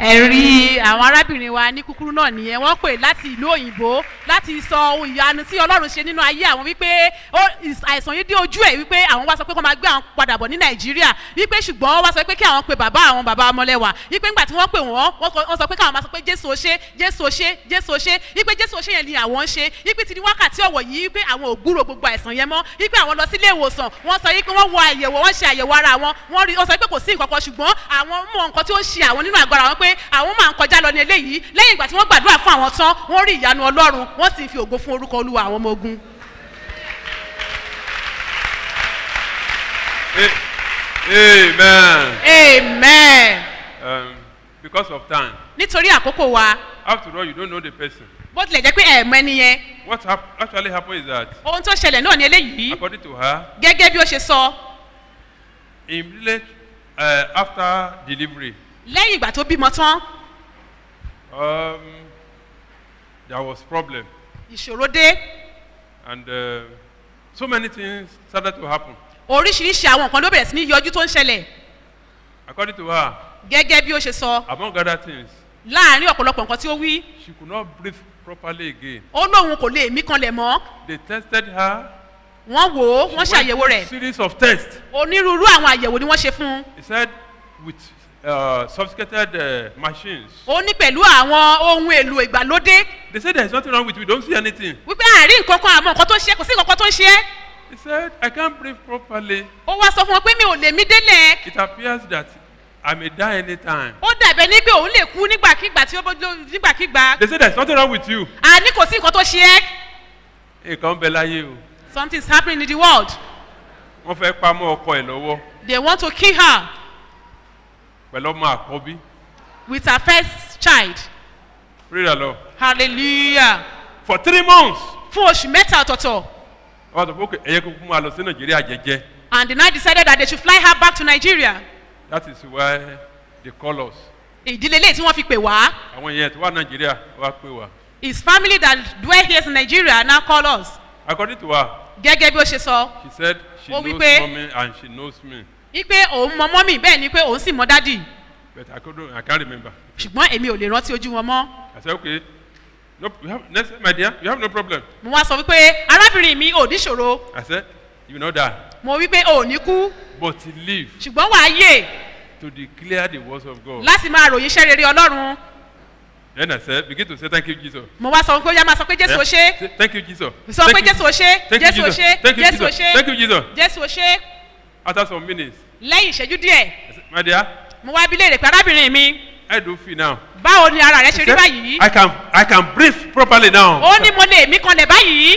Speaker 14: ẹ̀rí àwọn arábìnrin wa ní kúkúrú náà nìyẹn wọ́n pè láti ìlú òyìnbó láti sọ ohun ìyanu tí ọlọ́run ṣe nínú ayé àwọn wípé ó- ìs- àìsàn yìí dé ojú ẹ̀ wípé àwọn wá sọ pé kó máa gbé àwọn padà bọ̀ ní nàìjíríà wípé ṣùgbọ́n wọ́n wá sọ pé kí àwọn pe bàbá àwọn bàbá ọmọlẹ́wà wípé ńgbà tí wọ́n pè wọ́n wọ́n kọ- wọ́n sọ pé káwọn máa sọ pé jésù ó ṣe jésù ó ṣe jésù ó ṣe wípé jésù ó ṣe yẹn ni àwọn ń ṣe wípé ti ní wákàtí ọ̀wọ̀ yìí wípé àwọn ò gbúrò gbogbo àìsàn yẹn mọ́ wípé àwọn lọ sílé ìwòsàn wọ́n sọ wípé wọ́n wọ àyẹ̀wò wọ́n ṣe àyẹ̀wò ara wọn wọ́n rí wọ́n sọ pé kò sí nǹkan kan ṣùgbọ́n àwọn mọ nǹkan tí ó ń ṣe àwọn nínú àgọ́ ara wọn pé àwọn máa ń kọjá lọ ní eléyìí lẹ́yìn ìgbà tí wọ́n gbàdúrà fún àwọn tán wọ́n rí ìyanu ọlọ́run wọ́n sì fi ògo fún orúkọ olúwa àwọn ọmọ ogun.
Speaker 13: Amen.
Speaker 14: amen.
Speaker 13: Um, because of time.
Speaker 14: nítorí àkókò wa
Speaker 13: After all, you don't know the person.
Speaker 14: bó tilẹ̀ jẹ́ pé ẹ̀ẹ̀mọ ẹni yẹn
Speaker 13: What hap- actually happened is that,
Speaker 14: ohun tó ṣẹlẹ̀ náà ní eléyìí
Speaker 13: according to her,
Speaker 14: gẹ́gẹ́ bí ó ṣe sọ
Speaker 13: immediately uh, after delivery,
Speaker 14: lẹ́yìn ìgbà tó bímọ tán
Speaker 13: um, there was problem,
Speaker 14: ìṣòro dé
Speaker 13: and uh, so many things started to happen.
Speaker 14: oríṣiríṣi àwọn nǹkan ló bẹ̀rẹ̀ sí ní yọjú tó ń ṣẹlẹ̀
Speaker 13: According to her,
Speaker 14: gẹ́gẹ́ bí ó ṣe sọ
Speaker 13: among other things,
Speaker 14: láàrin ọ̀pọ̀lọpọ̀ nǹkan tí ó wí
Speaker 13: she could not breathe properly again.
Speaker 14: ó lóun kò lè mí kanlẹ̀ mọ́
Speaker 13: They tested her.
Speaker 14: wọ́n wò ó
Speaker 13: She
Speaker 14: wọ́n
Speaker 13: went
Speaker 14: ṣàyẹ̀wò
Speaker 13: through
Speaker 14: rẹ̀
Speaker 13: Series of tests.
Speaker 14: onírúurú àwọn àyẹ̀wò ni wọ́n ṣe fún un
Speaker 13: He said with uh, sophisticated uh, machines.
Speaker 14: ó ní pẹ̀lú àwọn ohun èlò ìgbàlódé
Speaker 13: They said there's nothing wrong with you. We don't see anything.
Speaker 14: wípé àárín nǹkan kan àmọ́ nǹkan tó ń ṣe kò sí nǹkan kan tó ń ṣe é
Speaker 13: He said, I can't breathe properly.
Speaker 14: ó wá sọ fún wọn pé mi ò lè mí délẹ̀
Speaker 13: It appears that I may die anytime.
Speaker 14: ó dàbẹ̀ ní pé òun lè kú nígbàkigbà tí ó bó nígbàkigbà
Speaker 13: They said there's nothing wrong with you.
Speaker 14: àní kò sí nǹkan tó ṣe é
Speaker 13: Nǹkan ń bẹ láyé o.
Speaker 14: something is happening in the world
Speaker 13: Wọ́n fẹ́ pamọ́ ọkọ ẹ̀ lọ́wọ́
Speaker 14: they want to kill her
Speaker 13: pẹ̀lú ọmọ àkọ́bí.
Speaker 14: with her first child
Speaker 13: Pray the Lord.
Speaker 14: hallelujah
Speaker 13: For three months.
Speaker 14: fún oṣù mẹ́ta ọ̀tọ̀ọ̀tọ̀
Speaker 13: Wọ́n sọ pé okay, ẹ̀yẹ kúkú máa lọ sí Nàìjíríà jẹ́jẹ́.
Speaker 14: and they now decided that they should fly her back to nigeria
Speaker 13: That is why they call us.
Speaker 14: ìdílé ilé tí wọ́n fi pè wá
Speaker 13: Àwọn èèyàn tó wà Nàìjíríà wá pè wá.
Speaker 14: his family that dwell here in nigeria now call us
Speaker 13: According to her,
Speaker 14: gẹ́gẹ́ bí ó ṣe sọ
Speaker 13: she said she
Speaker 14: Ó
Speaker 13: knows
Speaker 14: wí pé-
Speaker 13: mommy and she knows me.
Speaker 14: wípé òun mọ mọ́mì bẹ́ẹ̀ ni pé òun sì mọ dádì
Speaker 13: But I couldn't, I can't remember.
Speaker 14: ṣùgbọ́n èmi ò lè rántí ojú wọn mọ́
Speaker 13: I said, okay. No, you have, next time, my dear, you have no problem.
Speaker 14: mo wá sọ wípé arábìnrin mi ò níṣòro
Speaker 13: I said, you know that.
Speaker 14: mo wípé ò ní kú
Speaker 13: But live
Speaker 14: ṣùgbọ́n wàá yè
Speaker 13: to declare the words of God.
Speaker 14: láti máa ròyìn iṣẹ́ rere ọlọ́run
Speaker 13: Then I said, begin to say, thank you, Jesus.
Speaker 14: mo wá sọ wípé ó yá máa sọ pé jésù ò ṣe
Speaker 13: Yeah. Say, Thank you, Jesus.
Speaker 14: sọ
Speaker 13: Thank
Speaker 14: pé
Speaker 13: you,
Speaker 14: jésù ò ṣe
Speaker 13: Thank you,
Speaker 14: jésù ò
Speaker 13: Jesus.
Speaker 14: ṣe
Speaker 13: Thank you,
Speaker 14: jésù ò
Speaker 13: Jesus.
Speaker 14: ṣe
Speaker 13: Thank you, Jesus.
Speaker 14: jésù ò ṣe
Speaker 13: After some minutes,
Speaker 14: lẹ́yìn ìṣẹ́jú díẹ̀
Speaker 13: I said, my dear,
Speaker 14: mo wá bí léèrè pé arábìnrin mi
Speaker 13: I do feel now.
Speaker 14: báwo ni ara rẹ ṣe
Speaker 13: She
Speaker 14: rí
Speaker 13: said,
Speaker 14: báyìí
Speaker 13: I can, I can breathe properly now.
Speaker 14: ó ní mo lè mí kanlẹ̀ báyìí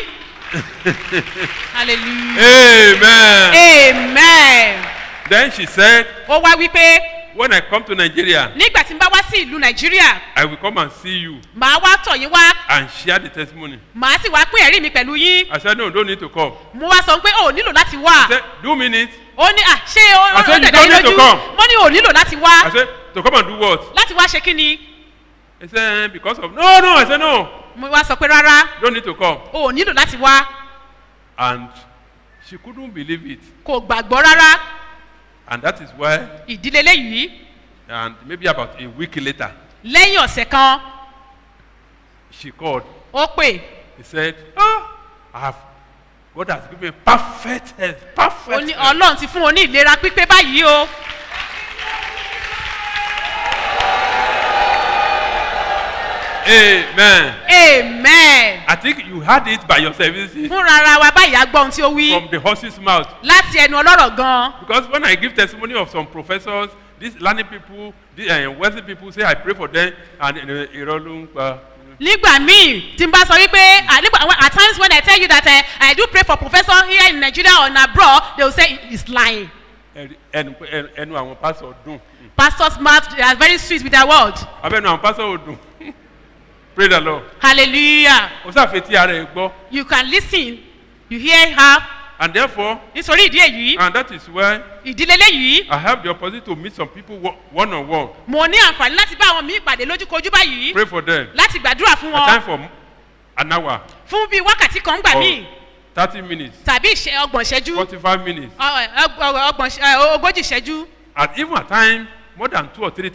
Speaker 14: hallelujah
Speaker 13: Amen.
Speaker 14: amen
Speaker 13: Then she said,
Speaker 14: ó wá wípé
Speaker 13: when I come to Nigeria,
Speaker 14: nígbà tí n bá wá sí ìlú nàìjíríà
Speaker 13: I will come and see you
Speaker 14: màá wá tọ̀ yín wá
Speaker 13: and share the testimony.
Speaker 14: màá sì wá pín ẹ̀rí mi pẹ̀lú yín
Speaker 13: I said, no, don't need to come.
Speaker 14: mo wá sọ pé o ò nílò láti wá
Speaker 13: She said, do minutes.
Speaker 14: ó ní à ṣé ó
Speaker 13: I
Speaker 14: ó
Speaker 13: said, you
Speaker 14: dẹ̀dẹ̀
Speaker 13: don't
Speaker 14: yín
Speaker 13: need to
Speaker 14: lójú
Speaker 13: come.
Speaker 14: mo ní o ò nílò láti
Speaker 13: I
Speaker 14: wá
Speaker 13: said, to come and do what?
Speaker 14: láti wá ṣe kí ni
Speaker 13: He said, because of, no, no. I said, no,
Speaker 14: mo wá sọ pé rárá
Speaker 13: you don't need to come.
Speaker 14: o ò nílò láti wá
Speaker 13: And she couldn't believe it.
Speaker 14: kò gbàgbọ́ rárá
Speaker 13: And that is why,
Speaker 14: ìdílé léyìí
Speaker 13: and maybe about a week later,
Speaker 14: lẹ́yìn ọ̀sẹ̀ kan
Speaker 13: she called.
Speaker 14: ó pè
Speaker 13: He said, ah, I have, God has given me perfect health,
Speaker 14: ó
Speaker 13: perfect
Speaker 14: ní
Speaker 13: health.
Speaker 14: ọlọ́run ti fún wọn ní ìlera pípé báyìí o
Speaker 13: Amen.
Speaker 14: amen
Speaker 13: I think you had it by yourself, isn't it?
Speaker 14: fúnra ara wa báyìí á gbọ́ ohun tí ó wí
Speaker 13: From the horse's mouth.
Speaker 14: láti ẹnu ọlọ́rọ̀ gan
Speaker 13: Because when I give testimony of some professors, these learning people, these uh, wealthy people say I pray for them and uh, irọ́ uh,
Speaker 14: nígbà míì tí n bá sọ wípé à, nígbà àwọn- at times when i tell you that uh, i do pray for professor here in nigeria or in abroad they will say it's lying
Speaker 13: ẹnu ẹnu- ẹnu àwọn pásọ dùn.
Speaker 14: pastors mouth they are very sweet with their word
Speaker 13: abẹ́nu àwọn pásọ ò dùn. Pray the Lord.
Speaker 14: hallelujah
Speaker 13: O ṣàfetí ara ẹ̀ gbọ́.
Speaker 14: you can lis ten you hear her
Speaker 13: And therefore,
Speaker 14: nítorí ìdí èyí
Speaker 13: and that is why
Speaker 14: ìdílé léyìí
Speaker 13: I have the opportunity to meet some people one on one.
Speaker 14: mo ní àǹfààní láti bá àwọn míì pàdé lójúkojú báyìí
Speaker 13: Pray for them.
Speaker 14: láti gbàdúrà fún
Speaker 13: A time
Speaker 14: wọn
Speaker 13: for an hour
Speaker 14: fún bíi wákàtí kan gbà
Speaker 13: or
Speaker 14: míì
Speaker 13: thirty minutes,
Speaker 14: tàbí ìṣe ọgbọ̀n ìṣẹ́jú
Speaker 13: forty-five minutes,
Speaker 14: ọ- ọ- ọ- ọgbọ̀n ìṣe- ẹ, ogójì ìṣẹ́jú
Speaker 13: and even at times more than two or three times.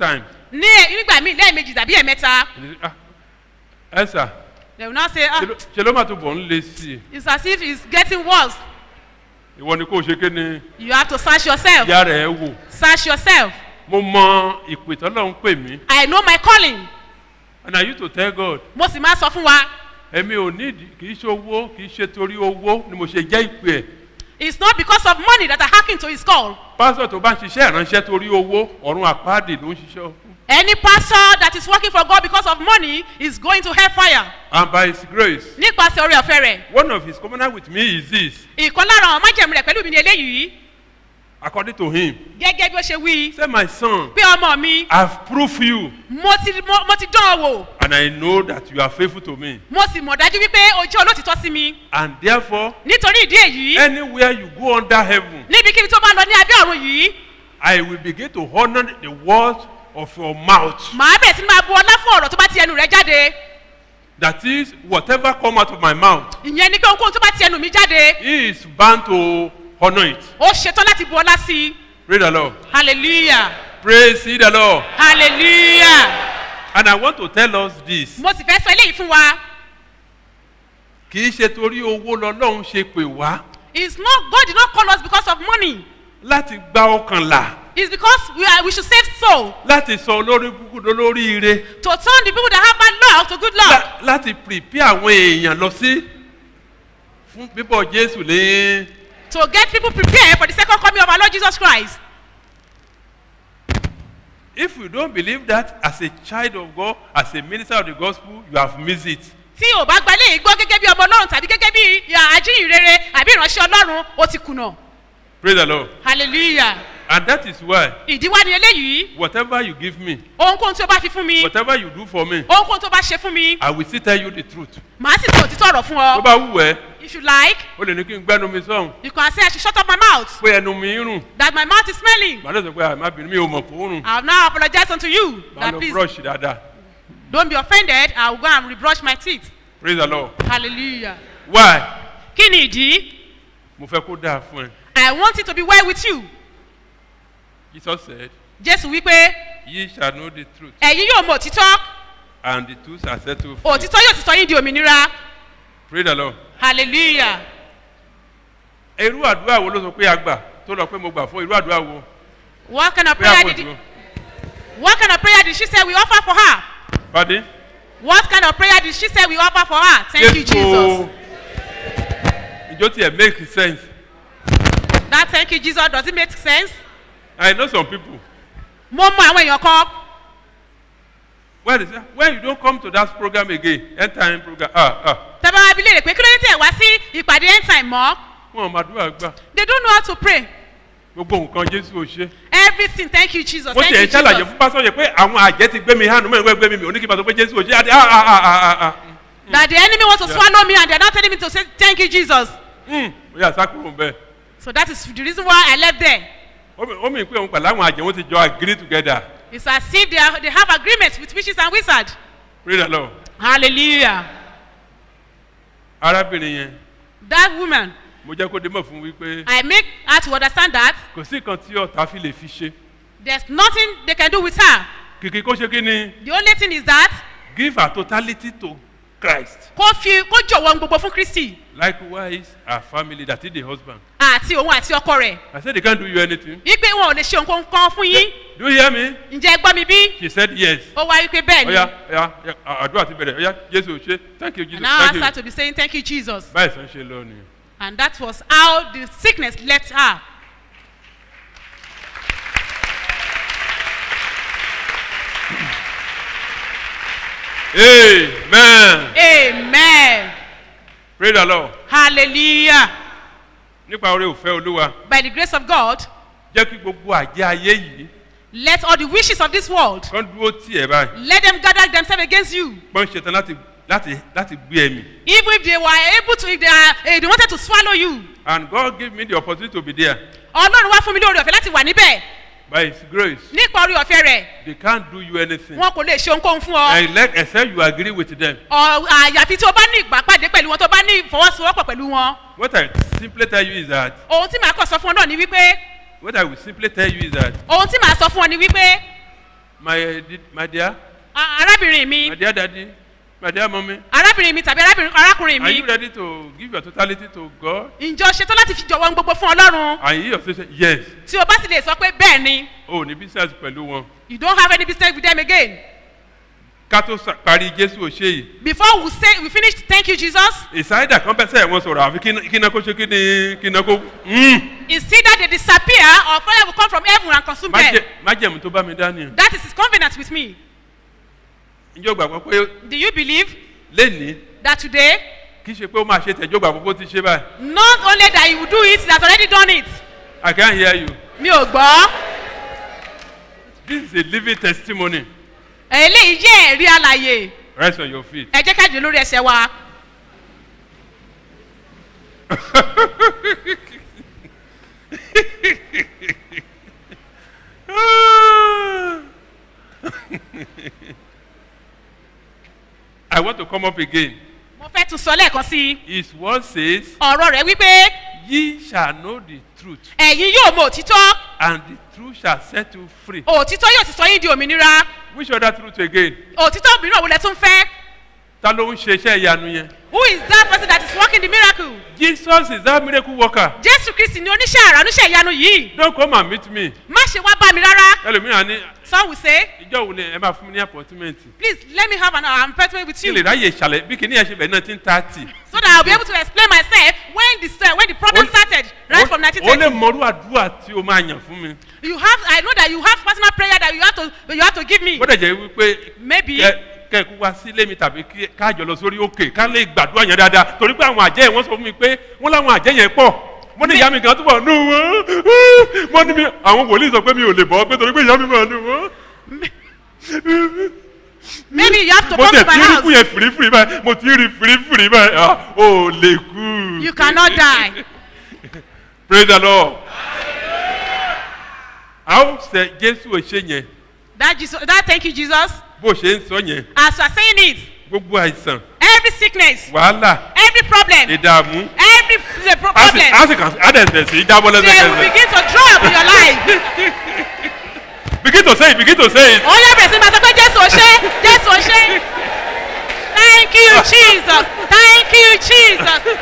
Speaker 14: ní nígbà míì lẹ́ẹ̀mejì tàbí ẹ̀mẹ́ta
Speaker 13: ẹ sà
Speaker 14: they will now say ah
Speaker 13: ṣe ló máa tó bọ̀ ń lé sí i
Speaker 14: it's as if it's getting worse
Speaker 13: ìwọ ni kò ṣe ké ni
Speaker 14: you have to search yourself
Speaker 13: ìyá rẹ̀ wò
Speaker 14: search yourself
Speaker 13: mo mọ ìpè tọ́lọ́ ń pè mí
Speaker 14: i know my calling
Speaker 13: and i used to tell god
Speaker 14: mo sì máa sọ fún wa
Speaker 13: èmi ò ní ìdí kì í ṣe owó kì í ṣe torí owó ni mo ṣe jẹ́ ìpè ẹ̀
Speaker 14: it's not because of money that i hack into his call
Speaker 13: pásítọ̀ tó bá ń ṣiṣẹ́ ìránṣẹ́ torí owó ọ̀run àpáàdì ló ń ṣiṣẹ́ fún
Speaker 14: any pastor that is working for god because of money is going to hellfire
Speaker 13: and by his grace
Speaker 14: nípasẹ̀ orí ọ̀fẹ́ rẹ̀
Speaker 13: one of his covenant with me is this
Speaker 14: ìkan lára àwọn májèmú rẹ̀ pẹ̀lú mi ní eléyìí
Speaker 13: according to him
Speaker 14: gẹ́gẹ́ bí ó ṣe wí
Speaker 13: say my son
Speaker 14: pé ọmọ mi
Speaker 13: i have proved you
Speaker 14: mo ti mo, mo ti dán ọ wò
Speaker 13: and i know that you are faithful to me
Speaker 14: mo sì mọ̀ dájú wípé o jẹ́ olótìtọ́ sí mi
Speaker 13: and therefore
Speaker 14: nítorí ìdí èyí
Speaker 13: anywhere you go under heaven
Speaker 14: níbikíbi tó bá lọ ní abẹ́ ọ̀run yìí
Speaker 13: i will begin to honour the word of your mouth
Speaker 14: màá bẹ̀rẹ̀ sí ní máa bu ọlá fún ọ̀rọ̀ tó bá ti ẹnu rẹ̀ jáde
Speaker 13: that is whatever come out of my mouth
Speaker 14: ìyẹn ni pé ohunkóhun tó bá ti ẹnu mi jáde
Speaker 13: he is bound to honour it
Speaker 14: ó ṣetán láti bu ọlá sí i
Speaker 13: praise the lord
Speaker 14: hallelujah
Speaker 13: praise ye the lord
Speaker 14: hallelujah
Speaker 13: and i want to tell us this
Speaker 14: mo sì fẹ́ sọ eléyìí fún wa
Speaker 13: kì í ṣe torí owó lọ́lọ́run ṣe pè wá
Speaker 14: it's not God did not call us because of money
Speaker 13: láti gba ọkàn là
Speaker 14: it's because we are we should save soul
Speaker 13: láti sọ olórí kúkúrú lórí ire
Speaker 14: to turn the people that have bad luck to good luck
Speaker 13: lá- láti prepare àwọn èèyàn lọ sí fún bíbọ̀ jésù ní
Speaker 14: to get people prepared for the second coming of our Lord Jesus Christ
Speaker 13: if you don't believe that as a child of God as a minister of the gospel you have missed it
Speaker 14: tí o bá gba eléyìí gbọ́ gẹ́gẹ́ bí ọmọ ọlọ́run tàbí gẹ́gẹ́ bí àjíhìnrere àbí ìránṣẹ́ ọlọ́run o ti kùnà
Speaker 13: praise the lord
Speaker 14: hallelujah
Speaker 13: and that is why
Speaker 14: ìdíwá ni eléyìí
Speaker 13: whatever you give me
Speaker 14: ohunkóhun tí o bá fi fún mi
Speaker 13: whatever you do for me
Speaker 14: ohunkóhun tó bá ṣe fún mi
Speaker 13: i will still tell you the truth
Speaker 14: màá sì sọ òtítọ́ ọ̀rọ̀ fún
Speaker 13: tó
Speaker 14: ọ
Speaker 13: bá wù ẹ́
Speaker 14: if you like
Speaker 13: o lè ní kí n gbẹ́nu mi sọ̀hún
Speaker 14: you can say I should shut up my mouth
Speaker 13: pé ẹnu mi ń rùn
Speaker 14: that my mouth is smelling
Speaker 13: màá lè sọ pé àmàbìnrin mi ò mọ̀ kó rùn
Speaker 14: I will now apologize unto you
Speaker 13: màá
Speaker 14: that
Speaker 13: lọ
Speaker 14: please
Speaker 13: brush dáadáa
Speaker 14: don't be offended I will go and rebrush my teeth
Speaker 13: praise the lord
Speaker 14: hallelujah
Speaker 13: why
Speaker 14: kí ni ìdí
Speaker 13: mo fẹ́ kó dáa fún ẹ
Speaker 14: I want it to be well with you
Speaker 13: jesus said
Speaker 14: Jésù wípé
Speaker 13: ye shall know the truth
Speaker 14: ẹ̀yin yóò mọ òtítọ́
Speaker 13: and the truth shall set you free
Speaker 14: òtítọ́ yóò ti sọ yín di òmìnira
Speaker 13: praise the lord
Speaker 14: hallelujah
Speaker 13: irú àdúrà wo ló sọ pé a gbà tó lọ pé mo gbà fún irú àdúrà wo
Speaker 14: what kind of
Speaker 13: prayer
Speaker 14: prayer
Speaker 13: point
Speaker 14: did
Speaker 13: wo
Speaker 14: what kind of prayer did she say we offer for her
Speaker 13: pàdé
Speaker 14: what kind of prayer did she say we offer for her thank you Jesus
Speaker 13: ìjọ tiẹ̀ make sense
Speaker 14: that thank you Jesus does it make sense
Speaker 13: i know some people
Speaker 14: mo mọ àwọn èèyàn kan
Speaker 13: when they say when you don't come to that program again end time program ah ah
Speaker 14: tẹ́bá wa bi léèrè pé kí ló dé tẹ̀ wá sí ìpàdé end time mọ́
Speaker 13: wọn ò máa dúrà gbà
Speaker 14: they don't know how to pray
Speaker 13: gbogbo nǹkan jésù ò ṣe
Speaker 14: everything thank you Jesus
Speaker 13: mo
Speaker 14: thank
Speaker 13: tiẹ̀
Speaker 14: you
Speaker 13: ń ṣàlàyé
Speaker 14: Jesus
Speaker 13: fún pásọ yẹn pé àwọn àjẹ́ ti gbé mi hànú mẹ́rin wẹ́ gbé mi mi ò ní kí n bá sọ pé jésù ò ṣe àti ah ah ah ah ah
Speaker 14: that the enemy want to
Speaker 13: Yeah.
Speaker 14: swallow me and they are not telling me to say thank you Jesus
Speaker 13: ó yà sákòrò bẹ́ẹ̀
Speaker 14: so that is the reason why I left there
Speaker 13: ó mi- ó mi pé òun pẹ̀lú àwọn àjẹ́ wọn ti jọ agree together
Speaker 14: it's as if they, are, they have agreement with witches and wizards
Speaker 13: praise the lord
Speaker 14: hallelujah
Speaker 13: arábìnrin yẹn
Speaker 14: that woman
Speaker 13: mo jẹ́ kó dé mọ̀ fún wípé
Speaker 14: I make her to understand that
Speaker 13: kò sí nǹkan tí ọ̀tá fi lè fi ṣe
Speaker 14: there's nothing they can do with her
Speaker 13: kìkì kó ṣe kí ni
Speaker 14: the only thing is that
Speaker 13: give her totality to christ
Speaker 14: kó fi kó jọ̀wọ́ ohun gbogbo fún Kristi
Speaker 13: likewise her family that is the husband
Speaker 14: àti òun àti ọkọ rẹ̀
Speaker 13: i said they can't do you anything
Speaker 14: wípé wọn ò lè ṣe nǹkan kan fún yín
Speaker 13: do you hear me
Speaker 14: ǹjẹ́ ẹ gbọ́ mi bí
Speaker 13: she said yes
Speaker 14: ó wá wípé bẹ́ẹ̀ ni
Speaker 13: oya oya oya, àdúrà ti bẹ̀rẹ̀ oya jésù ò ṣe thank you jesus
Speaker 14: and now
Speaker 13: thank
Speaker 14: ask
Speaker 13: you
Speaker 14: her to be saying thank you Jesus
Speaker 13: báyìí sàn ṣe lọ nìyẹn.
Speaker 14: and that was how the sickness left her
Speaker 13: amen
Speaker 14: amen
Speaker 13: praise the lord
Speaker 14: hallelujah
Speaker 13: nípa orí òfẹ́ olúwa
Speaker 14: by the grace of God
Speaker 13: jẹ́ kí gbogbo àjẹ́ ayé yìí
Speaker 14: let all the wishes of this world
Speaker 13: kán dúró tì ẹ́ báyìí
Speaker 14: let them gather themselves against you
Speaker 13: pọ́n ṣetán láti láti láti gbé ẹ̀mí
Speaker 14: even if they were able to if they are if they wanted to swallow you
Speaker 13: and God give me the opportunity to be there
Speaker 14: ọlọ́run wá fún mi lórí ọ̀fẹ́ láti wà níbẹ̀
Speaker 13: by his grace
Speaker 14: nípa orí ọ̀fẹ́ rẹ̀
Speaker 13: they can't do you anything
Speaker 14: wọn kò lè ṣe ohunkóhun fún ọ
Speaker 13: unless except you agree with them
Speaker 14: Ọ- àyàfi tí o bá ní ìgbàpàdé pẹ̀lú wọn tó bá ní ìfọwọ́sowọ́pọ̀ pẹ̀lú wọn
Speaker 13: what I simply tell you is that
Speaker 14: ohun tí màá kàn sọ fún ọ náà ni wípé
Speaker 13: what I will simply tell you is that
Speaker 14: ohun tí màá sọ fún ọ ni wípé
Speaker 13: my, di- my dear,
Speaker 14: A- arábìnrin mi
Speaker 13: my dear daddy, my dear mommy,
Speaker 14: arábìnrin mi tàbí arábìnrin arákùnrin
Speaker 13: are
Speaker 14: mi
Speaker 13: you ready to give your totality to God?
Speaker 14: ǹjọ́ ṣetán láti fi jọ̀wọ́ ohun gbogbo fún ọlọ́run
Speaker 13: And you yourself say, yes.
Speaker 14: tí o bá sì lè sọ pé bẹ́ẹ̀ ni
Speaker 13: O ní business pẹ̀lú wọn.
Speaker 14: you don't have any business with them again
Speaker 13: Ká tó sa- parí Jésù òṣè yìí.
Speaker 14: before we say we finish thank you jesus
Speaker 13: Ìsáyédà kan bẹ́ẹ̀ sẹ́yìn wọn sọ̀rọ̀ àfi kí iná kó ṣe kí ni kí iná kó. Mm.
Speaker 14: it's either they disappear or fire will come from heaven and consume them
Speaker 13: Májẹ̀- Májẹ̀mú tó bá mi dání.
Speaker 14: that is his covenant with me
Speaker 13: Ǹjẹ́ o gbàgbọ́ pé
Speaker 14: do you believe
Speaker 13: lénìí
Speaker 14: that today
Speaker 13: kì í ṣe pé ó máa ṣe tẹ̀jọ́ gbàgbọ́ pé ó ti ṣe báyìí?
Speaker 14: not only that he will do it he has already done it
Speaker 13: I can hear you.
Speaker 14: mi ò gbọ́
Speaker 13: This is a living testimony.
Speaker 14: eléyìí jẹ́ ẹ̀rí àlàyé
Speaker 13: Rise on your feet.
Speaker 14: ẹ jẹ́ ká jù lórí ẹsẹ̀ wa
Speaker 13: I want to come up again.
Speaker 14: mo fẹ́ tún sọ lẹ́ẹ̀kan sí i
Speaker 13: His word says,
Speaker 14: ọ̀rọ̀ rẹ̀ wípé
Speaker 13: Ye shall know the truth,
Speaker 14: ẹ̀yin yóò mọ òtítọ́
Speaker 13: and the truth shall set you free.
Speaker 14: òtítọ́ yóò sì sọ yín di òmìnira
Speaker 13: Which other truth again?
Speaker 14: òtítọ́ mìíràn wo lẹ tún fẹ́
Speaker 13: Ta ló ń ṣe iṣẹ́ ìyanu yẹn?
Speaker 14: who is that person that is working the miracle
Speaker 13: Jesus is that miracle worker.
Speaker 14: jésù kristi ni oníṣẹ́ àrà oníṣẹ́ ìyanu yìí
Speaker 13: Don't come and meet me.
Speaker 14: má ṣe wá bá mi rárá
Speaker 13: Ẹlòmíràn ní
Speaker 14: some will say
Speaker 13: ìjọ wo ni ẹ máa fún mi ní appointment?
Speaker 14: please let me have an uh, appointment with
Speaker 13: Kí
Speaker 14: you
Speaker 13: lè ráyè ìṣàlẹ̀ bí kìíní ẹ̀ ṣe bẹ̀rẹ̀ nineteen thirty.
Speaker 14: so that i will be able to explain myself when the uh, when the problem started right from nineteen
Speaker 13: O lè
Speaker 14: thirty
Speaker 13: mọrú àdúrà tí o máa yàn fún mi.
Speaker 14: you have i know that you have personal prayer that you have to you have to give me
Speaker 13: Gbọ́dọ̀ jẹ́ wípé
Speaker 14: maybe
Speaker 13: kẹ kẹ kú wá sílé mi tàbí kí- káàjọ lọ sórí òkè ká lè gbàdúrà yẹn dáadáa torí pé àwọn àjẹ́ yẹn wọ́n sọ fún mi pé wọ́n láwọn àjẹ́ yẹn pọ̀ wọ́n ní ìyá mi kan túbọ̀ nù wọ́n wọ́n ní mi àwọn wòlíì sọ pé mi ò lè bọ́ pé torí pé ìyá mi máa nù wọ́n.
Speaker 14: maybe you have to
Speaker 13: mo
Speaker 14: come
Speaker 13: tẹ̀
Speaker 14: to my
Speaker 13: tí rí
Speaker 14: house
Speaker 13: fún yẹn fìrífìrí báyìí mo ti rí fìrífìrí báyìí ah, o lè kú.
Speaker 14: you cannot die
Speaker 13: praise the lord. a ó sẹ jésù òṣè yẹn
Speaker 14: that jesus that thank you jesus
Speaker 13: bó ṣe ń sọ yẹn
Speaker 14: as you are saying it
Speaker 13: gbogbo àìsàn
Speaker 14: every sickness
Speaker 13: wàhálà
Speaker 14: every problem
Speaker 13: ìdààmú
Speaker 14: every the pro-
Speaker 13: a sì
Speaker 14: problem
Speaker 13: a sì kàn á dẹ̀ bẹ̀ sí í jábọ́
Speaker 14: they will
Speaker 13: lẹ́sẹ̀kẹsẹ̀.
Speaker 14: begin to draw up in your life.
Speaker 13: begin to say it begin to say it.
Speaker 14: ó yẹ bẹ̀rẹ̀ sí máa sọ pé jésù ò ṣe jésù ò ṣe thank you jesus thank you jesus.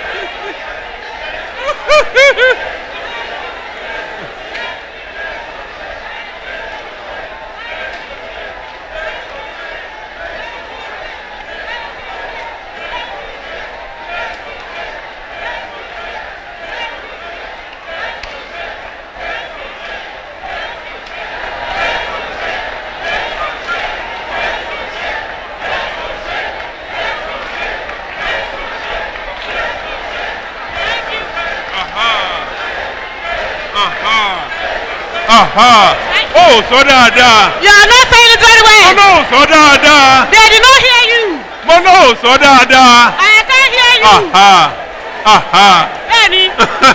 Speaker 13: Aha. ó sọ dáadáa.
Speaker 14: you are not saying it very well.
Speaker 13: mo náà sọ dáadáa.
Speaker 14: they did not hear you.
Speaker 13: mo náà sọ dáadáa.
Speaker 14: I can't hear you.
Speaker 13: Aha. Aha.
Speaker 14: bẹ́ẹ̀ni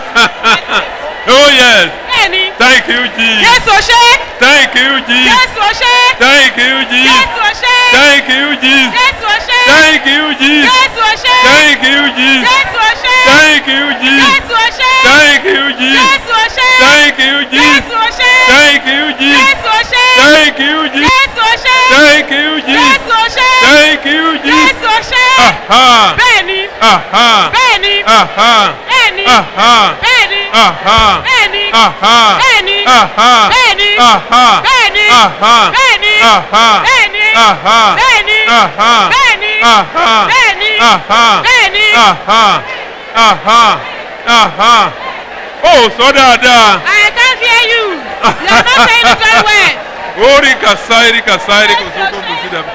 Speaker 13: oh yes.
Speaker 14: bẹ́ẹ̀ni
Speaker 13: thank you jesus.
Speaker 14: jésù ò ṣe
Speaker 13: thank you jesus.
Speaker 14: jésù ò ṣe
Speaker 13: thank you jesus.
Speaker 14: jésù ò ṣe
Speaker 13: thank you jesus.
Speaker 14: jésù ò ṣe
Speaker 13: thank you jesus.
Speaker 14: jésù ò ṣe
Speaker 13: thank you jesus.
Speaker 14: jésù ò ṣe
Speaker 13: thank you jesus.
Speaker 14: jésù ò ṣe
Speaker 13: thank you jesus.
Speaker 14: jésù ò ṣe
Speaker 13: thank you jesus.
Speaker 14: jésù ò ṣe
Speaker 13: thank you jesus.
Speaker 14: jésù ò ṣe
Speaker 13: thank you jesus.
Speaker 14: jésù ò ṣe
Speaker 13: thank you jesus.
Speaker 14: jésù ò ṣe
Speaker 13: thank you jesus.
Speaker 14: jésù ò ṣe
Speaker 13: Aha.
Speaker 14: bẹ́ẹ̀ni
Speaker 13: Aha.
Speaker 14: bẹ́ẹ̀ni
Speaker 13: Aha.
Speaker 14: bẹ́ẹ̀ni
Speaker 13: Aha.
Speaker 14: bẹ́ẹ̀ni
Speaker 13: Aha.
Speaker 14: bẹ́ẹ̀ni
Speaker 13: Aha.
Speaker 14: bẹ́ẹ̀ni
Speaker 13: Aha.
Speaker 14: bẹ́ẹ̀ni
Speaker 13: Aha.
Speaker 14: bẹ́ẹ̀ni
Speaker 13: Aha.
Speaker 14: bẹ́ẹ̀ni
Speaker 13: Aha.
Speaker 14: bẹ́ẹ̀ni
Speaker 13: Aha.
Speaker 14: bẹ́ẹ̀ni
Speaker 13: Aha.
Speaker 14: bẹ́ẹ̀ni
Speaker 13: Aha.
Speaker 14: bẹ́ẹ̀ni
Speaker 13: Aha.
Speaker 14: bẹ́ẹ̀ni
Speaker 13: Aha. Aha. Aha. Ó sọ dáadáa.
Speaker 14: I can't hear you you are not saying it very well.
Speaker 13: Ori kasairi kasairi kosoko kusidaba.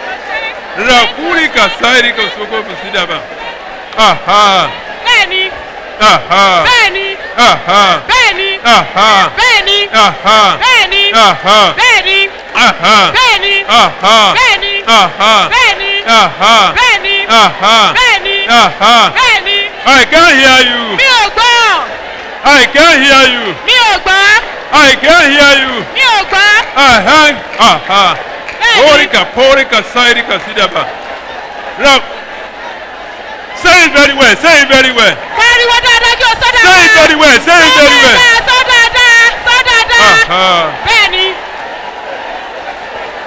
Speaker 13: Rakuri kasairi kosoko kusidaba. Aha.
Speaker 14: bẹ́ẹ̀ni
Speaker 13: Aha.
Speaker 14: bẹ́ẹ̀ni
Speaker 13: Aha.
Speaker 14: bẹ́ẹ̀ni
Speaker 13: Aha.
Speaker 14: bẹ́ẹ̀ni
Speaker 13: Aha.
Speaker 14: bẹ́ẹ̀ni
Speaker 13: Aha.
Speaker 14: bẹ́ẹ̀ni
Speaker 13: Aha.
Speaker 14: bẹ́ẹ̀ni
Speaker 13: Aha.
Speaker 14: bẹ́ẹ̀ni
Speaker 13: Aha.
Speaker 14: bẹ́ẹ̀ni
Speaker 13: Aha.
Speaker 14: bẹ́ẹ̀ni
Speaker 13: Aha.
Speaker 14: bẹ́ẹ̀ni
Speaker 13: Aha.
Speaker 14: bẹ́ẹ̀ni
Speaker 13: I can't hear you.
Speaker 14: mi ò gbọ́
Speaker 13: I can't hear you.
Speaker 14: mi ò gbọ́
Speaker 13: I can't hear you.
Speaker 14: mi ò gbọ́
Speaker 13: Aha. Aha.
Speaker 14: Bẹ́ẹ̀ni.
Speaker 13: Orika porika sairika sidaba. Now, say it very well. Say it very well.
Speaker 14: pariwo dáadáa kí o sọ dáadáa
Speaker 13: Say it very well. Say it very well.
Speaker 14: dáadáa sọ dáadáa sọ dáadáa
Speaker 13: Aha.
Speaker 14: bẹ́ẹ̀ni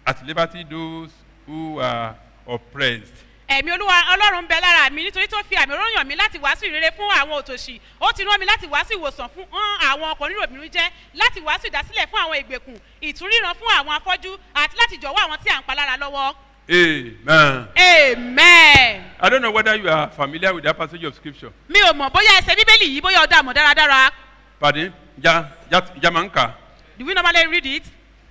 Speaker 13: at liberty those who are oppressed.
Speaker 14: ẹ̀mí olúwa ọlọ́run ń bẹ lára mi nítorí tó fi àmì oróyàn mi láti wàásù ìrere fún àwọn òtòṣì ó ti rán mi láti wàásù ìwòsàn fún hàn àwọn ọkùnrin òbínú jẹ́ láti wàásù ìdásílẹ̀ fún àwọn ìgbèkùn ìtúríran fún àwọn afọ́jú àti láti jọ̀wọ́ àwọn tí à ń pa lára lọ́wọ́.
Speaker 13: Amen.
Speaker 14: amen.
Speaker 13: I don't know whether you are familiar with that passage of scripture.
Speaker 14: mi ò mọ̀ bóyá ẹsẹ̀ bíbélì yìí bóyá ọ̀dà mọ̀ dáradára
Speaker 13: Pardon? Ja, ja, Jamanka.
Speaker 14: do we normally read it.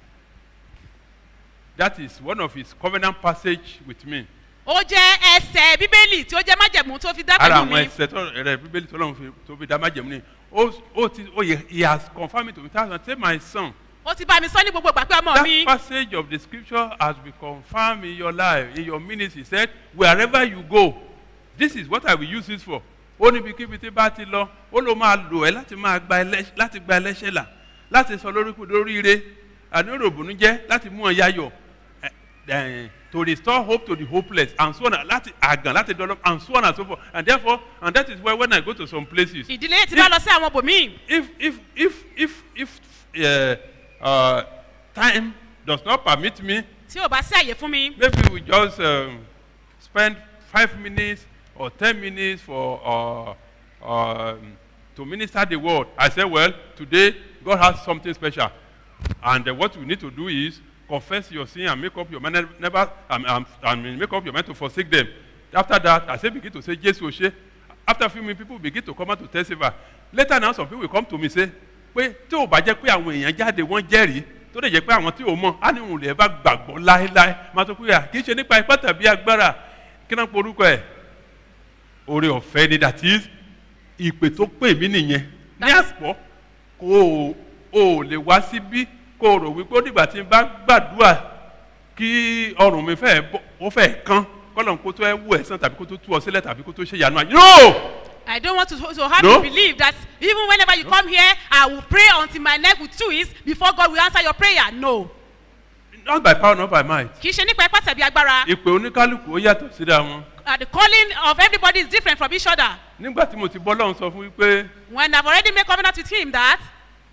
Speaker 13: That is one of his covenant passage with me.
Speaker 14: ó jẹ́ ẹsẹ̀ bíbélì tí ó jẹ́ májẹ̀mú tó fi dá
Speaker 13: Ara
Speaker 14: pẹ̀lú
Speaker 13: àwọn
Speaker 14: mi.
Speaker 13: ẹsẹ̀ tó rẹ̀ bíbélì tó lọ́run fi- tó fi dá májẹ̀mú ni. Ó ó ti ó yẹ he has confirmed it to me. Thousand say my son.
Speaker 14: ó ti bá mi sọ ní gbogbo ìgbà pé ọmọ mi.
Speaker 13: That passage of the scripture has been confirmed in your life, in your ministry. He said, wherever you go, this is what I will use this for. Ó níbi kíbi tí bá ti lọ, ó ló máa lò ẹ́ láti máa gba ẹlẹ́ṣẹ̀ láti gba ẹlẹ́ṣẹ̀ là, láti sọ lóríkù lóríire, àní òròbùnú jẹ́ láti mú ọ yáyọ̀, eh, eh, to restore hope to the hopeless and so on, láti àgàn láti develop and so on and so forth. And therefore, and that is why when I go to some places,
Speaker 14: ìdílé ti bá lọ sí àwọn bòmíì.
Speaker 13: if if if if if uh, uh, time does not permit me
Speaker 14: tí ò bá sí àyè fún mi.
Speaker 13: maybe we just um, spend five minutes or ten minutes for uh, um, to minister the word i say well today god has something special and uh, what you need to do is confess your sin and make up your mind never um, um, um, make up your mind to forsake them after that i say begin to say jesu ose after a few minutes people begin to come out to testify later now some people will come to me say pé tí ò bá jẹ́ pé àwọn èèyàn jáde wọ́n jẹ́rìí tó lè jẹ́ pé àwọn tí ò mọ̀ á ní òun lè bá gbàgbọ́ láéláé máa tó pé à kì í ṣe nípa ipá tàbí agbára kí náà porúkọ ẹ̀ oore ọ̀fẹ́ ni that is ìpè tó pè mí nìyẹn ní àpọ̀ kó o ò lè wá síbí kó o rò wípé ó dìgbà tí n bá gbàdúrà kí ọrùn mi fẹ́ bọ́ ó fẹ́ kán kọ́lọ̀ kó tó ẹ wú ẹ̀sán tàbí kó tó tú ọ sílẹ̀ tàbí kó tó ṣe ìyanu àyè. no
Speaker 14: I don't want to, to have
Speaker 13: No.
Speaker 14: you believe that even whenever you come here, I will pray until my neck will twist before God will answer your prayer. No.
Speaker 13: not by power not by might.
Speaker 14: Kì í ṣe nípa ipá tàbí agbára.
Speaker 13: ìpè oníkálukú ó yàtọ̀ síra wọn.
Speaker 14: Uh, the calling of everybody is different from each other.
Speaker 13: nígbà tí mo ti bọ́ lọ́hùn sọ fún wípé
Speaker 14: When I've already made covenant with him that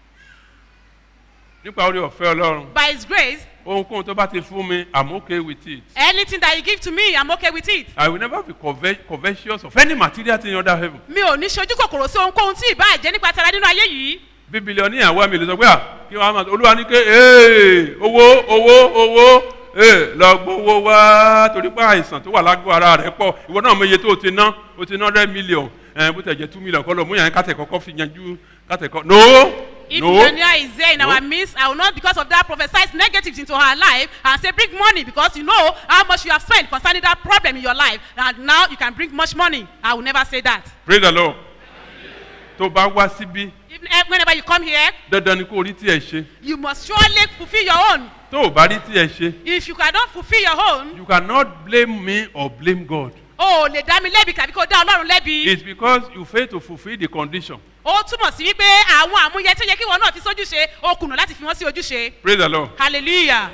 Speaker 13: nípa orí ọ̀fẹ́ ọlọ́run
Speaker 14: by his grace,
Speaker 13: ohunkóhun tó bá ti fún mi i'm okay with it.
Speaker 14: anything that you give to me, I'm okay with it.
Speaker 13: i will never be conve- covetous of any material thing under heaven.
Speaker 14: Mi ò ní ṣojú kòkòrò sí ohunkóhun tí ìbá jẹ́ nípa tara nínú ayé yìí.
Speaker 13: bí bílíọ̀nù àwa mi lè sọ pé à kí wọ́n á máa olúwa ní ké ee owó owó owó ee lọ gbowó wá torí pé àìsàn tó wà lágbo ara rẹ̀ pọ̀ ìwọ náà mọ iye tó o ti ná o ti ná hundred million ẹ̀ bó tẹ̀ jẹ́ two million kọ́ lọ mú yàn kátẹ̀ kọ́kọ́ fi yanjú kátẹ̀ kọ́ no
Speaker 14: If
Speaker 13: no
Speaker 14: millionaire is there in
Speaker 13: No.
Speaker 14: our midst, I will not because of that prophesy negatives into her life and say bring money because you know how much you have spent concerning that problem in your life and now you can bring much money. I will never say that.
Speaker 13: praise the lord tó bá wá síbí
Speaker 14: Even, eh, whenever you come here,
Speaker 13: dandan ni kó o rí tí ẹ ṣe
Speaker 14: you must surely fulfill your own.
Speaker 13: tó o bá rí tí ẹ ṣe
Speaker 14: If you cannot fulfill your own,
Speaker 13: you cannot blame me or blame God
Speaker 14: o ò lè dá mi lẹ́bi tàbí kó dá ọlọ́run lẹ́bi.
Speaker 13: it's because you fail to fulfil the condition
Speaker 14: Ó túmọ̀ sí wípé àwọn àmúyẹ tó yẹ kí wọn náà fi sójúṣe, o kùnà láti fi wọ́n sí ojúṣe.
Speaker 13: praise the lord
Speaker 14: Hallelujah.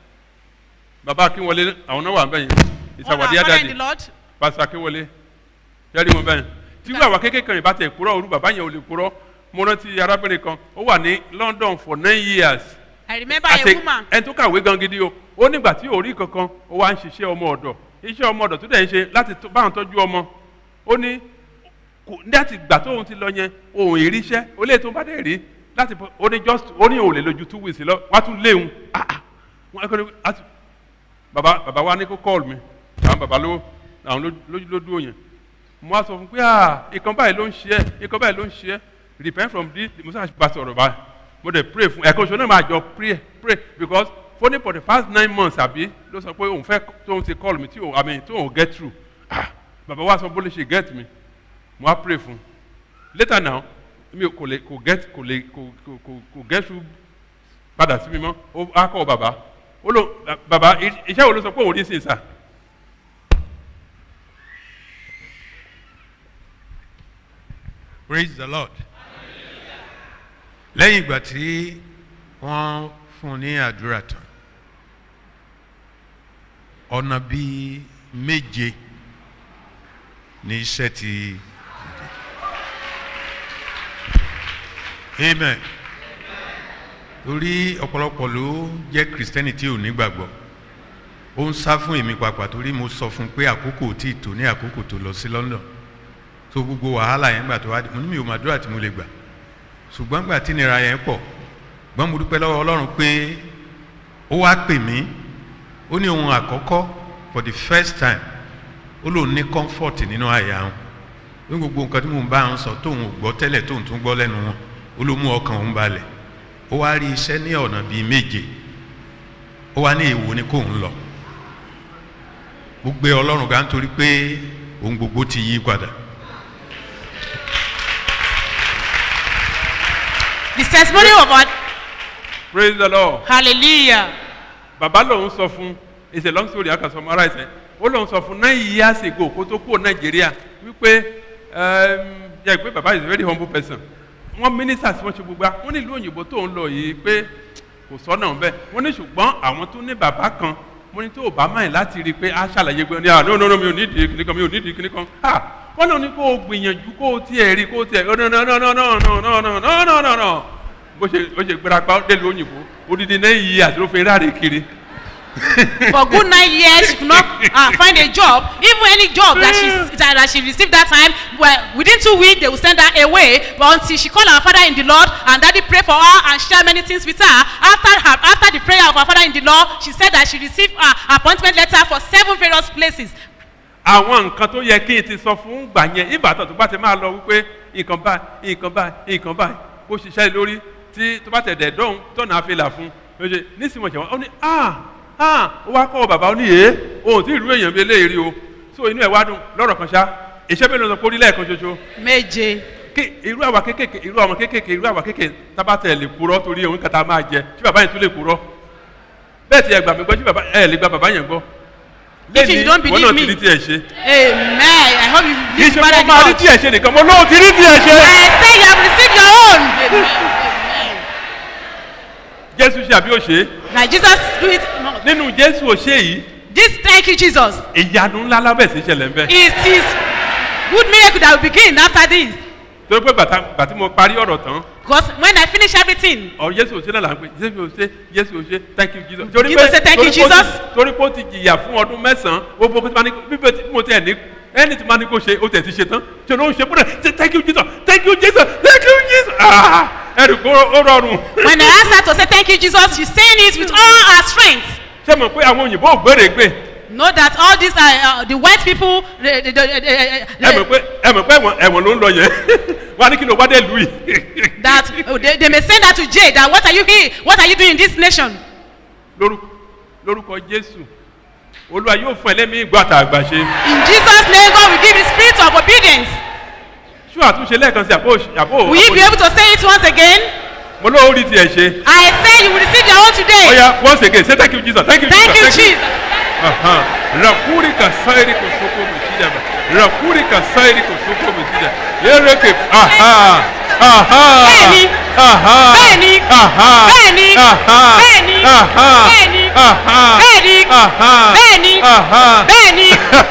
Speaker 13: bàbá akínwọlé àwọn náà wà bẹ́yìn
Speaker 14: All our
Speaker 13: ìsàwádìí
Speaker 14: father in
Speaker 13: àdàdì
Speaker 14: the Lord.
Speaker 13: pásítọ̀ akínwọlé yẹ́rì wọn bẹ́yìn tí wọ́n àwọn kékeré ìbá tẹ̀ kúrọ́ orú bàbá yẹn ò lè kúrọ́ mo rántí arábìnrin kan ó wà ní london for nine years
Speaker 14: I remember a
Speaker 13: àti
Speaker 14: woman.
Speaker 13: ẹni tó kàwé gan gidi o ó nígbà tí ò rí kankan ó wá ń ṣiṣẹ́ ọmọ ọ̀dọ̀ iṣẹ́ ọmọ ọ̀dọ̀ tó dẹ̀ ń ṣe láti tó- báwọn tọ́jú ọmọ ó ní kò ní àti ìgbà tóun ti lọ yẹn òun ìríṣẹ́ ó lè tó bá dẹ̀ rí láti bọ́- ó ní just ó ní òun lè lójú two weeks lọ wá tún léwu ah ah wọn kọ́ ni àti bàbá bàbá wa ní kó call mi àwọn bàbá ló àwọn ló- lójú ló dúró yẹn mo wá sọ fún pé ah ìkan báyìí ló ń ṣe ẹ́ ìkan báyìí ló ń ṣe ẹ́ repent from this mo sáà bá sọ̀rọ̀ báyìí mo dẹ̀ pray fún ẹ̀kan ṣo náà máa jọ pray pray because fóní for the past nine months àbí ló sọ pé òun fẹ́ tóun ti call mi tí òun àmì tí òun get through ah bàbá wa sọ bó lè ṣe get mi mo wá pray fún later now mi ò kò lè kò get kò lè kò kò kò kò get through padà sí mi mọ́ ó á kọ́ bàbá ó lò bàbá i- iṣẹ́ wo ló sọ pé òun rí sí ìsà
Speaker 15: praise the lord lẹ́yìn ìgbà tí wọ́n fún un ní àdúrà tán ọ̀nà bíi méje ní iṣẹ́ ti amen torí ọ̀pọ̀lọpọ̀ ló jẹ́ kristẹni tí ò ní gbàgbọ́ ó ń sá fún èmi pàpà torí mo sọ fún un pé àkókò ò tí ì tó ní àkókò tó lọ sí london so gbogbo wàhálà yẹn gbà tó wá dé mo ní mi ò máa dúrà tí mo lè gbà ṣùgbọ́n gbà tí nira yẹn pọ̀ gbọ́n mo dúpẹ́ lọ́wọ́ ọlọ́run pé ó wá pè mí ó ní ohun àkọ́kọ́ for the first time ó lòun ní comfort nínú àyà wọn ní gbogbo nǹkan tí mò ń bá wọn sọ tóun ò gbọ́ tẹ́lẹ̀ tóun tún gbọ́ lẹ́nu wọn ó ló mú ọkàn òun balẹ̀ ó wá rí iṣẹ́ ní ọ̀nà bíi méje ó wá ní èwo ni kóun lọ gbogbo ọlọ́run ga nítorí pé ohun gbogbo ti yí padà.
Speaker 14: The testimony of our
Speaker 13: praise the lord.
Speaker 14: hallelujah.
Speaker 13: bàbá lòun sọ fún it's a long story i can summarize it ó lòun sọ fún nine years ago kó tó kúrò nàìjíríà wípé yẹ pé bàbá is a very humble person wọn ministers wọn ṣe gbogbo wọn nílùú òyìnbó tó ń lọ yìí pé kò sọ́nà bẹ́ẹ̀ wọ́n ní ṣùgbọ́n àwọn tó ní bàbá kan mo ní tó bá máa láti rí i pé a ṣàlàyé gbé ní à no no no mi ò nídìí kíní kan mi ò nídìí kíní kan ah wọ́n náà ní kó o gbìyànjú kó o tiẹ̀ rí kó o tiẹ̀ no no no no no no no no no no no no no bó ṣe bó ṣe gbéra pa délùú òyìnbó odidi náà yí àti ló fi ráre kiri.
Speaker 14: for good nine years she could not uh, find a job even any job that she that, that she received that time well within two weeks they will send her away but until she call her father in the lord and daddy pray for her and share many things with her after her after the prayer of her father in the lord she said that she received her appointment letter for seven various places
Speaker 13: àwọn nǹkan tó yẹ kí n ti sọ fún gbà yẹn ìbátan tó bá ti máa lọ wípé nǹkan báyìí nǹkan báyìí nǹkan báyìí kó ṣiṣẹ́ lórí tí tó bá tẹ̀ dẹ̀ dọ́hùn tọ́nà àfẹ́là fún un ṣe nísìnyí wọ́n ṣe wọ́n ó ní ah ah ó wá kọ́ bàbá ó ní yé òun tí ìlú èèyàn bíi eléyìí rí o so inú ẹ̀ wá dùn lọ́rọ̀ kan ṣá iṣẹ́ bẹ́ẹ̀ ló sọ pé orí lẹ́ẹ̀kan ṣoṣo.
Speaker 14: méje.
Speaker 13: kí irú àwa kékèké irú àwọn kékèké irú àwa kékèké tábàtẹ̀ lè purọ́ torí òun kàtà máa jẹ tí bàbá yẹn tún lè purọ́ bẹ́ẹ̀ ti ẹ̀ gbà mí gbọ́ tí bàbá ẹ̀ lè gba bàbá yẹn gbọ́
Speaker 14: if you don't believe
Speaker 13: wọ́n
Speaker 14: me
Speaker 13: náà ti rí tiẹ̀ ṣe.
Speaker 14: amen i hope you
Speaker 13: kì í
Speaker 14: live
Speaker 13: ṣe
Speaker 14: better
Speaker 13: kó máa rí tiẹ̀ ṣe nìkan mo lóun ti rí tiẹ̀ ṣe.
Speaker 14: i say you have received your own amen
Speaker 13: jésù ṣe àbí òṣè.
Speaker 14: na jesus do it
Speaker 13: nínú jésù òṣè yìí
Speaker 14: this thank you jesus
Speaker 13: ìyanu ńlá lábẹ́ sí ṣẹlẹ̀ ń bẹ́.
Speaker 14: it is good miracle that will begin after this
Speaker 13: torí pé bàtà bàtí mo parí ọ̀rọ̀ tán
Speaker 14: because when i finish everything
Speaker 13: ọ̀rọ̀ jésù òṣè náà là ń pè jésù òṣè jésù òṣè thank you jesus.
Speaker 14: Jesus say thank you,
Speaker 13: torí pé ó ti-
Speaker 14: Jesus.
Speaker 13: torí pé ó ti jìyà fún ọdún mẹ́sàn-án gbogbo bí bíbẹ̀ tí mo ti ẹ̀ ní ẹni tí ma ní kó ṣe ó tẹ̀ ti ṣe tán ṣe ló ń ṣe fúnra ṣe thank you jesus thank you jesus thank you jesus ah ẹ̀rù kó ó rọrùn.
Speaker 14: when i ask her to say thank you jesus she saying it with all her strength
Speaker 13: ṣé mo pé àwọn òyìnbó ò gbére gbé
Speaker 14: know that all these are uh, the white people they, they, they, they,
Speaker 13: ẹ mọ̀ pé ẹ mọ̀ pé ẹ̀wọ̀n ẹ̀wọ̀n ló ń lọ yẹn wọ́n á ní kí ló wá dé lùú yìí.
Speaker 14: that oh, they, they may send her to jail that what are you here what are you doing in this nation
Speaker 13: lórúkọ lórúkọ jésù olúwa yóò fún ẹlẹ́mìí ìgbọ́ àtàgbà ṣe.
Speaker 14: in jesus name god will give the spirit of obedience
Speaker 13: ṣú àtúnṣe lẹ́ẹ̀kan sí àbó àbó.
Speaker 14: will you be able to say it once again
Speaker 13: mo lóò rí tiẹ̀ ṣe.
Speaker 14: i say you will receive your own today
Speaker 13: oya once again say thank you jesus thank you
Speaker 14: thank you
Speaker 13: jesus.
Speaker 14: jesus
Speaker 13: Aha. rakuri ka sairi ko soko musida ba rakuri ka sairi ko soko musida yereke aha aha
Speaker 14: Bẹ́ẹ̀ni.
Speaker 13: aha
Speaker 14: Bẹ́ẹ̀ni.
Speaker 13: aha
Speaker 14: Bẹ́ẹ̀ni.
Speaker 13: aha
Speaker 14: Bẹ́ẹ̀ni.
Speaker 13: aha
Speaker 14: Bẹ́ẹ̀ni.
Speaker 13: aha
Speaker 14: Bẹ́ẹ̀ni.
Speaker 13: aha
Speaker 14: Bẹ́ẹ̀ni.
Speaker 13: aha
Speaker 14: Bẹ́ẹ̀ni.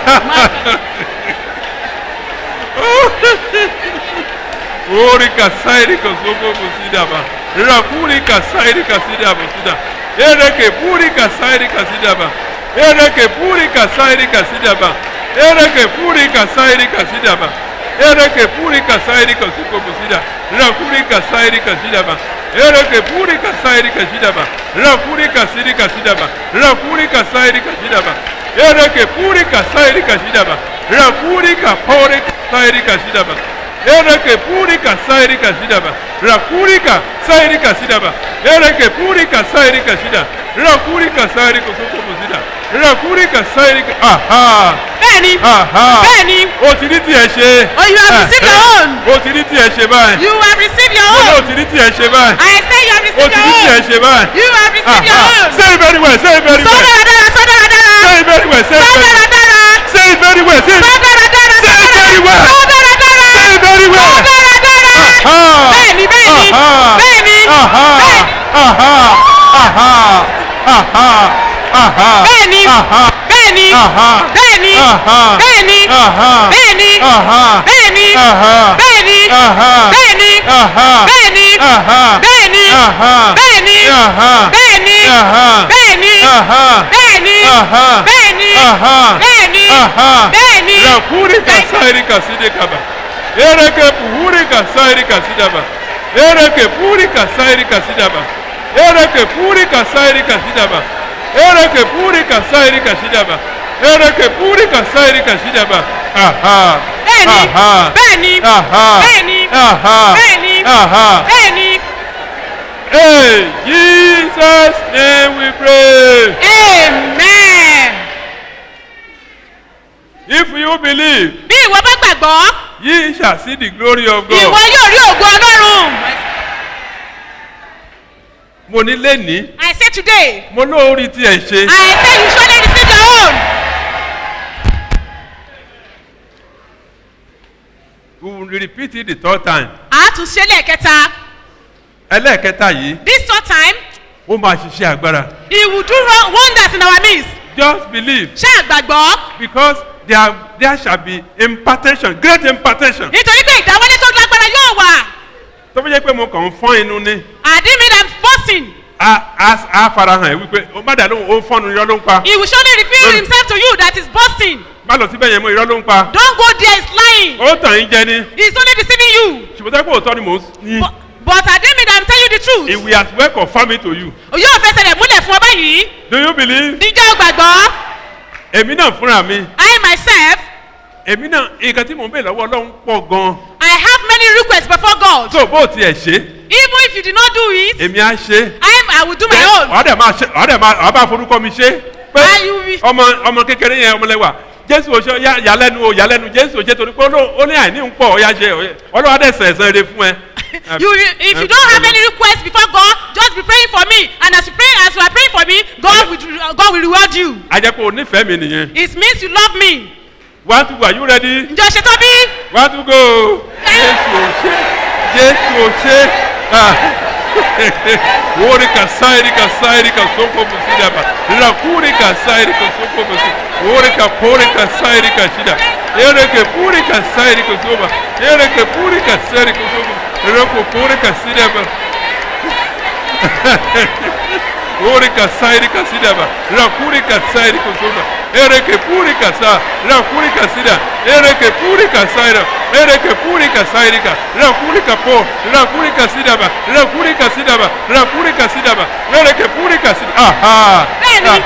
Speaker 13: Ori ka sairi ko soko musida ba rakuri ka sairi ka sida musida yereke puri ka sairi ka sida ba yereke puri ka sairi ka sida ba yereke puri ka sairi ka sida ba yereke puri ka sairi ka soko musida rakuri ka sairi ka sida ba yereke puri ka sairi ka sida ba rakuri ka siri ka sida ba rakuri ka sairi ka sida ba yereke puri ka sairi ka sida ba rakuri ka pore ka sairi ka sida ba ereke purika sairika shida ba rakurika sairika shida ba ereke purika sairika shida rakurika sairika sokomo shida rakurika sairika aha
Speaker 14: bẹ́ẹ̀ni
Speaker 13: aha
Speaker 14: bẹ́ẹ̀ni
Speaker 13: o ti ní tiẹ̀ ṣe
Speaker 14: Oh, you have received your own.
Speaker 13: o ti ní tiẹ̀ ṣe báyìí
Speaker 14: you have received your
Speaker 13: o
Speaker 14: own
Speaker 13: ti ní tiẹ̀ ṣe báyìí
Speaker 14: i say you have
Speaker 13: o
Speaker 14: received
Speaker 13: ti
Speaker 14: your
Speaker 13: ní tiẹ̀
Speaker 14: own
Speaker 13: ṣe báyìí
Speaker 14: you have received your
Speaker 13: aha
Speaker 14: own
Speaker 13: say it very well say it very
Speaker 14: sọ
Speaker 13: well
Speaker 14: dáradára sọ dáradára
Speaker 13: say it very well say it
Speaker 14: sọ
Speaker 13: very well
Speaker 14: dáradára
Speaker 13: say it very well say it
Speaker 14: sọ dáradára
Speaker 13: say it very well
Speaker 14: sọ dáradára
Speaker 13: say it very well
Speaker 14: sọ dáradára
Speaker 13: aha
Speaker 14: bẹ́ẹ̀ni bẹ́ẹ̀ni
Speaker 13: aha
Speaker 14: bẹ́ẹ̀ni
Speaker 13: aha aha aha aha aha
Speaker 14: bẹ́ẹ̀ni
Speaker 13: aha
Speaker 14: bẹ́ẹ̀ni
Speaker 13: aha
Speaker 14: bẹ́ẹ̀ni
Speaker 13: aha
Speaker 14: bẹ́ẹ̀ni
Speaker 13: aha
Speaker 14: bẹ́ẹ̀ni
Speaker 13: aha
Speaker 14: bẹ́ẹ̀ni
Speaker 13: aha
Speaker 14: bẹ́ẹ̀ni
Speaker 13: aha
Speaker 14: bẹ́ẹ̀ni
Speaker 13: aha
Speaker 14: bẹ́ẹ̀ni
Speaker 13: aha
Speaker 14: bẹ́ẹ̀ni
Speaker 13: aha
Speaker 14: bẹ́ẹ̀ni
Speaker 13: aha
Speaker 14: bẹ́ẹ̀ni
Speaker 13: Aha.
Speaker 14: bẹ́ẹ̀ni
Speaker 13: Aha.
Speaker 14: bẹ́ẹ̀ni
Speaker 13: Aha.
Speaker 14: bẹ́ẹ̀ni
Speaker 13: Aha.
Speaker 14: bẹ́ẹ̀ni
Speaker 13: Aha.
Speaker 14: bẹ́ẹ̀ni.
Speaker 13: Rakuri kasairi kaside kaba. Ereke puhuri kasairi kasidaba. Ereke puri kasairi kasidaba. Ereke puri kasairi kasidaba. Ereke puri kasairi kasidaba. Ereke puri kasairi kasidaba. Aha.
Speaker 14: Bẹ́ẹ̀ni.
Speaker 13: Aha.
Speaker 14: Bẹ́ẹ̀ni.
Speaker 13: Aha.
Speaker 14: Bẹ́ẹ̀ni.
Speaker 13: Aha.
Speaker 14: Bẹ́ẹ̀ni.
Speaker 13: Aha.
Speaker 14: bẹ́ẹ̀ni.
Speaker 13: Hey, Jesus name we pray.
Speaker 14: amen.
Speaker 13: If you believe,
Speaker 14: bí ìwọ bá gbàgbọ́
Speaker 13: ye shall see the glory of God.
Speaker 14: ìwọ yóò rí ògo ọlọ́run.
Speaker 13: Mo ní lẹ́ni,
Speaker 14: I say today
Speaker 13: mo lóorí tí ẹ̀ ṣe.
Speaker 14: I say you surely receive your own.
Speaker 13: We will repeat it the third time.
Speaker 14: a tún ṣe lẹ́ẹ̀kẹta
Speaker 13: Ẹlẹ́ẹ̀kẹta yìí,
Speaker 14: this third time
Speaker 13: ó máa ṣiṣẹ́ agbára.
Speaker 14: he will do won- wonders in our midst.
Speaker 13: Just believe
Speaker 14: ṣé àgbàgbọ́
Speaker 13: because there, there shall be impartation, great impartation.
Speaker 14: nítorí pé ìdáwọ́lé tó lágbára yóò wà.
Speaker 13: Tó fi jẹ́ pé mo kàn ń fọ́n inú ní.
Speaker 14: àdín mi dàm boasting
Speaker 13: A a a farahàn ẹ̀ wípé o má dà lóhùn ó ń fọ́nu irọ́ ló ń pa.
Speaker 14: he will surely reveal
Speaker 13: Lord.
Speaker 14: himself to you that is boasting.
Speaker 13: Má lọ síbẹ̀ yẹn mọ́ irọ́ ló ń pa.
Speaker 14: don't go there it's lying.
Speaker 13: Ó tàn yín jẹ ni.
Speaker 14: he is only deceiving you.
Speaker 13: Ṣùgbọ́n tẹ́ pé òótọ́ ni mò ń ní.
Speaker 14: but àdín mi dàm tell you the truth.
Speaker 13: If we as well confirm it to you.
Speaker 14: yóò fẹsẹ̀ rẹ̀ múlẹ̀ fún ọ báyìí.
Speaker 13: Do you believe?
Speaker 14: níjọ́ gbàgbọ́
Speaker 13: Èmi náà fúnra mi.
Speaker 14: I myself
Speaker 13: Èmi náà nǹkan tí mò ń bè lọ́wọ́ Ọlọ́run pọ̀ gan-an.
Speaker 14: I have many requests before God.
Speaker 13: Tó o bó tiẹ̀ ṣe,
Speaker 14: even if you did not do it
Speaker 13: èmi á ṣe.
Speaker 14: I I will do my own.
Speaker 13: Wàá dẹ̀ máa ṣe wàá dẹ̀ máa wàá bá forúkọ mi ṣe. Pé ọmọ ọmọ kékeré yẹn ọmọlẹ́wà. Jésù oṣù yà yàlẹ́nu o yàlẹ́nu Jésù oṣù torí pé ó ló- ó ní àìní ń pọ̀ ó yá ṣe Ọlọ́wà dẹ̀ sẹ̀ ẹ̀sán eré fún ẹ.
Speaker 14: you if you don't have any request before God just be praying for me and as you pray as you are praying for me God will God will reward you.
Speaker 13: Àjẹpọ̀ onífẹ̀ẹ́ mi nìyẹn.
Speaker 14: it means you love me.
Speaker 13: One two go are you ready?
Speaker 14: ǹjọ́ ṣe tó bí.
Speaker 13: One two go. Jésù ò ṣe Jésù ò ṣe. Ah. Wori kasairi kasairi kasoko musidaba. Rakuri kasairi kasoko musi. Wori kapori kasairi kashida. Ere ke puri kasairi kasoba. Ere ke puri kasairi kasoba. Roko puri kasidaba. Wori kasairi kasidaba. Rakuri kasairi kasoba. Ere ke puri kasa. Rakuri kasida. Ere ke puri kasaira. Ere ke puri kasairi ka. Rakuri kapo. Rakuri kasidaba. Rakuri kasidaba. Rakuri kasidaba. Ere ke puri kasida. Aha.
Speaker 14: Bẹ́ẹ̀ni.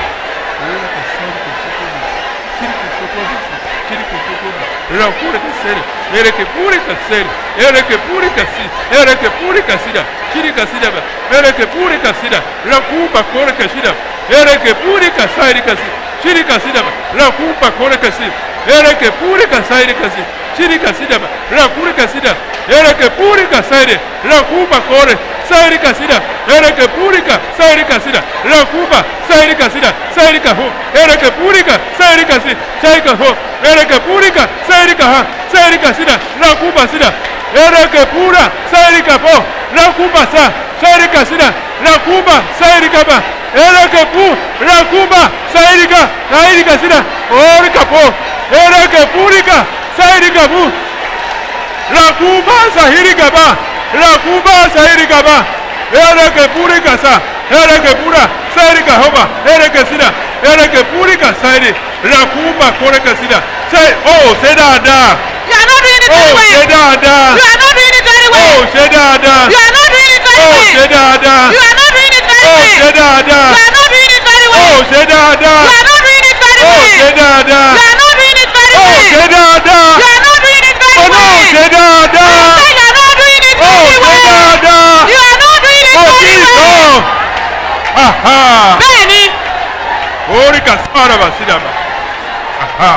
Speaker 13: Rakuri kasiri. Ere ke puri kasiri. Ere ke puri kasi. Ere ke puri kasida. Shiri kasida ba. Ere ke puri kasida. Rakuba kore kasida. Ere ke puri kasairi kasi. Shiri kasida ba. Rakuba kore kasi. Ere ke puri kasairi kasi. Shiri kasida ba. Rakuri kasida. Ere ke puri kasairi. Rakuba kore. Sairi kasida. Ere ke puri ka. Sairi kasida. Rakuba. Sairi kasida. Sairi ka ho. Ere ke puri ka. Sairi kasi. Sairi ka ho. Ere ke puri ka. Sairi ka ha. Sairi kasida. Rakuba sida. Ere ke pura. Sairi ka po. Rakuba sa. Sairi kasida. Rakuba. Sairi ka ba. Ere ke pu. Rakuba. Sairi ka. Sairi kasida. Ore ka po. Ere ke puri ka. Sairi ka pu. Rakuba sahiri ka ba. Rakuba sahiri ka ba. Ere ke puri ka sa. Ere ke pura. Sairi ka hoba. Ere ke sida. Ere ke puri ka sairi. Rakuba kore ka sida. Say, oh, say dáadáa.
Speaker 14: you are not doing it
Speaker 13: Oh,
Speaker 14: very well.
Speaker 13: ṣe dáadáa.
Speaker 14: you are not doing it very well.
Speaker 13: Oh, ṣe dáadáa.
Speaker 14: you are not doing it very
Speaker 13: Oh,
Speaker 14: well.
Speaker 13: ṣe dáadáa.
Speaker 14: you are not doing it very
Speaker 13: Oh,
Speaker 14: well.
Speaker 13: ṣe dáadáa.
Speaker 14: you are not doing it very well.
Speaker 13: Oh, ṣe dáadáa.
Speaker 14: you are not doing it very
Speaker 13: Oh,
Speaker 14: well.
Speaker 13: ṣe dáadáa.
Speaker 14: you are not doing it very
Speaker 13: Oh,
Speaker 14: well.
Speaker 13: ṣe dáadáa.
Speaker 14: you are not doing it very
Speaker 13: Oh, no,
Speaker 14: well.
Speaker 13: ṣe dáadáa.
Speaker 14: I say you are not doing it
Speaker 13: Oh,
Speaker 14: very
Speaker 13: ṣe
Speaker 14: well.
Speaker 13: dáadáa.
Speaker 14: you are not doing it
Speaker 13: Oh,
Speaker 14: very
Speaker 13: Jesus.
Speaker 14: well.
Speaker 13: Aha.
Speaker 14: bẹ́ẹ̀ni
Speaker 13: Ori ka sara ba sida ba. Aha.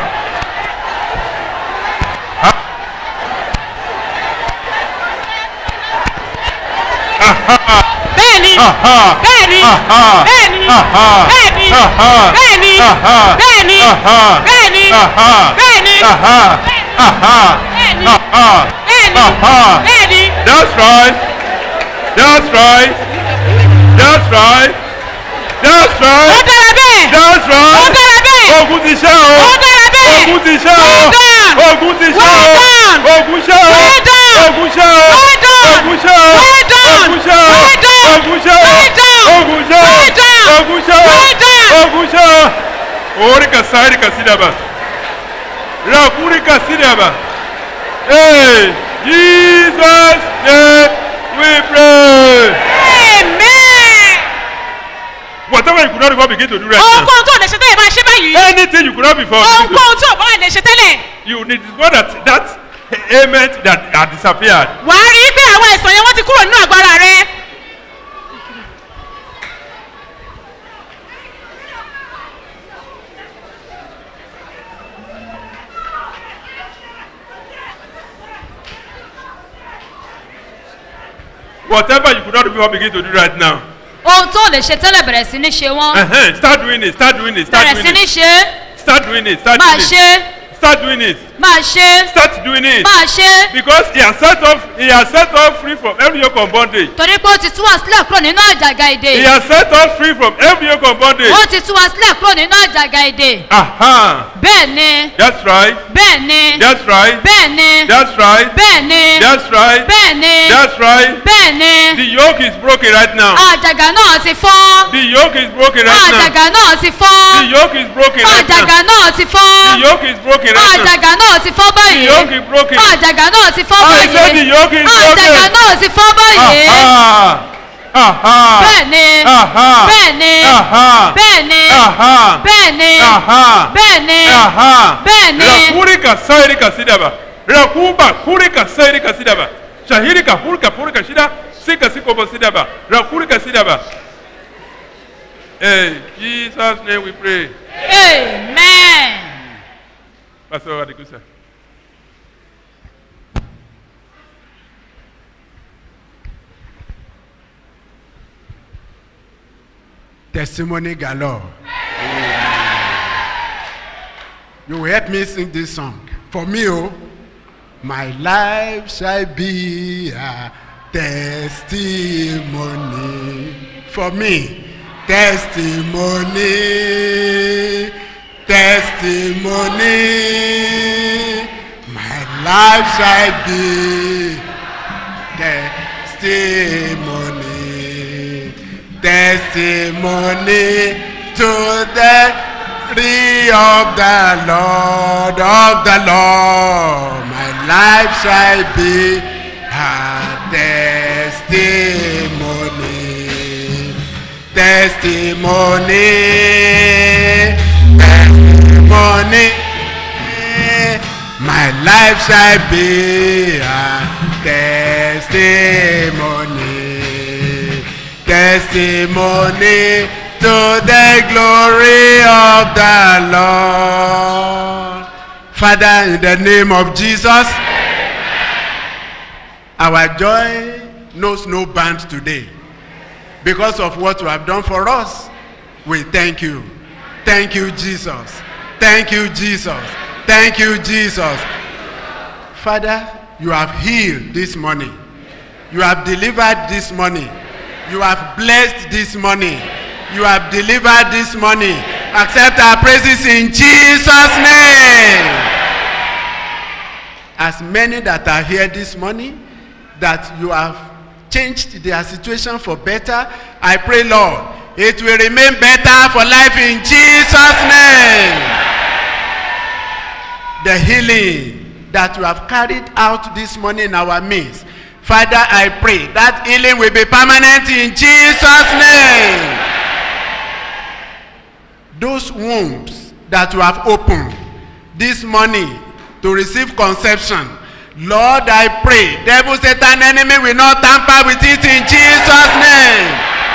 Speaker 13: Ha. Aha.
Speaker 14: bẹ́ẹ̀ni
Speaker 13: Aha.
Speaker 14: bẹ́ẹ̀ni
Speaker 13: Aha.
Speaker 14: bẹ́ẹ̀ni
Speaker 13: Aha.
Speaker 14: bẹ́ẹ̀ni
Speaker 13: Aha.
Speaker 14: bẹ́ẹ̀ni
Speaker 13: Aha.
Speaker 14: bẹ́ẹ̀ni
Speaker 13: Aha.
Speaker 14: bẹ́ẹ̀ni
Speaker 13: Aha.
Speaker 14: bẹ́ẹ̀ni
Speaker 13: Aha. Aha.
Speaker 14: bẹ́ẹ̀ni
Speaker 13: Aha.
Speaker 14: bẹ́ẹ̀ni
Speaker 13: Aha.
Speaker 14: bẹ́ẹ̀ni.
Speaker 13: That's right. That's right. That's right. That's right.
Speaker 14: ó dára bẹ́ẹ̀.
Speaker 13: That's right.
Speaker 14: ó dára bẹ́ẹ̀.
Speaker 13: Ogun ti ṣẹ́ o.
Speaker 14: ó dára bẹ́ẹ̀.
Speaker 13: Ogun ti ṣẹ́ o.
Speaker 14: Well done.
Speaker 13: Ogun ti ṣẹ́
Speaker 14: Well
Speaker 13: o.
Speaker 14: done.
Speaker 13: Ogun ṣẹ́ o.
Speaker 14: Well done.
Speaker 13: Ogun ṣẹ́ o.
Speaker 14: Well done.
Speaker 13: Ogun ṣẹ́ o.
Speaker 14: Well done.
Speaker 13: Ogun ṣẹ́ o.
Speaker 14: Well done.
Speaker 13: Ogun ṣẹ́ o.
Speaker 14: Well done.
Speaker 13: Ogun ṣẹ́ o.
Speaker 14: Well done.
Speaker 13: Sha. Orika Sarika Sidaba. Rakurika Sidaba. Hey, Jesus name we pray.
Speaker 14: amen.
Speaker 13: Whatever you could not before begin to do right now.
Speaker 14: ohunkóhun tó lè ṣe tẹ́lẹ̀ máa ṣe báyìí.
Speaker 13: Anything you could not before begin to
Speaker 14: ohunkóhun tó bá lè ṣe tẹ́lẹ̀.
Speaker 13: You need what that that ailment that had disappeared.
Speaker 14: wàá rí i pé àwọn ẹ̀sán yẹn wọ́n ti kúrò nínú agbára rẹ.
Speaker 13: Whatever you could not do before begin to do right now.
Speaker 16: ohun tó lè ṣe tẹ́lẹ̀ bẹ̀rẹ̀ sí ní ṣe wọ́n
Speaker 13: Uh-huh. Start doing it. Start doing it. Start
Speaker 16: bẹ̀rẹ̀ sí
Speaker 13: doing
Speaker 16: ní
Speaker 13: it.
Speaker 16: ṣe é
Speaker 13: Start doing it. Start
Speaker 16: máa
Speaker 13: doing
Speaker 16: ṣe
Speaker 13: it.
Speaker 16: é
Speaker 13: Start doing it.
Speaker 16: máa ṣe é
Speaker 13: Start doing it.
Speaker 16: máa ṣe é
Speaker 13: Because he has set off. He has set off free from every yoke of bondage.
Speaker 16: torí pé ó ti tú wa sílẹ̀ kúrò nínú àjàgà èdè
Speaker 13: He has set us free from every yoke of bondage.
Speaker 16: ó ti tú wa sílẹ̀ kúrò nínú àjàgà èdè
Speaker 13: Aha.
Speaker 16: bẹ́ẹ̀ ni
Speaker 13: That's right.
Speaker 16: bẹ́ẹ̀ ni
Speaker 13: That's right.
Speaker 16: bẹ́ẹ̀ ni
Speaker 13: That's right.
Speaker 16: bẹ́ẹ̀ ni
Speaker 13: That's right.
Speaker 16: bẹ́ẹ̀ ni
Speaker 13: That's right.
Speaker 16: bẹ́ẹ̀ ni
Speaker 13: The yoke is broken right now.
Speaker 16: àjàgà náà ti fọ́
Speaker 13: The yoke is broken right now.
Speaker 16: àjàgà náà ti fọ́
Speaker 13: The yoke is broken right now.
Speaker 16: àjàgà náà ti fọ́
Speaker 13: The yoke is broken right now.
Speaker 16: àjàgà náà ti fọ́
Speaker 13: The
Speaker 16: báyìí
Speaker 13: yoke is broken.
Speaker 16: àjàgà náà ti fọ́
Speaker 13: I said the yoke
Speaker 16: báyìí
Speaker 13: is broken.
Speaker 16: àjàgà náà ti fọ́ báyìí
Speaker 13: Aha. Aha.
Speaker 16: bẹ́ẹ̀ ni
Speaker 13: Aha.
Speaker 16: bẹ́ẹ̀ ni
Speaker 13: Aha.
Speaker 16: bẹ́ẹ̀ ni
Speaker 13: Aha.
Speaker 16: bẹ́ẹ̀ ni
Speaker 13: Aha.
Speaker 16: bẹ́ẹ̀ ni
Speaker 13: Aha.
Speaker 16: bẹ́ẹ̀ ni
Speaker 13: Rakurika sairika sidaba. Rakuba kurika sairika sidaba. Shahirika hurika purika shida. Sika sikobo sidaba. Rakurika sidaba. Hey, Jesus' name we pray.
Speaker 16: amen.
Speaker 13: Pastor Adekusa.
Speaker 17: testimony galore. You will help me sing this song. For me, oh, my life shall be a testimony. For me, testimony, testimony. My life shall be testimony, testimony to the tree of the Lord, of the Lord. My life shall be a testimony, testimony, testimony. My life shall be a testimony, testimony to the glory of the Lord. Father, in the name of Jesus, our joy knows no bound today. Because of what you have done for us, we thank you. Thank you, Jesus. Thank you, Jesus. Thank you, Jesus. Father, you have healed this morning. You have delivered this morning. You have blessed this morning. You have delivered this morning. Accept our praises in Jesus' name. As many that are here this morning, that you have changed their situation for better, I pray, Lord, it will remain better for life in Jesus' name. The healing that you have carried out this morning in our midst, Father, I pray that healing will be permanent in Jesus' name. Those wombs that you have opened this morning to receive conception, Lord, I pray, devil, Satan, enemy will not tamper with it in Jesus' name.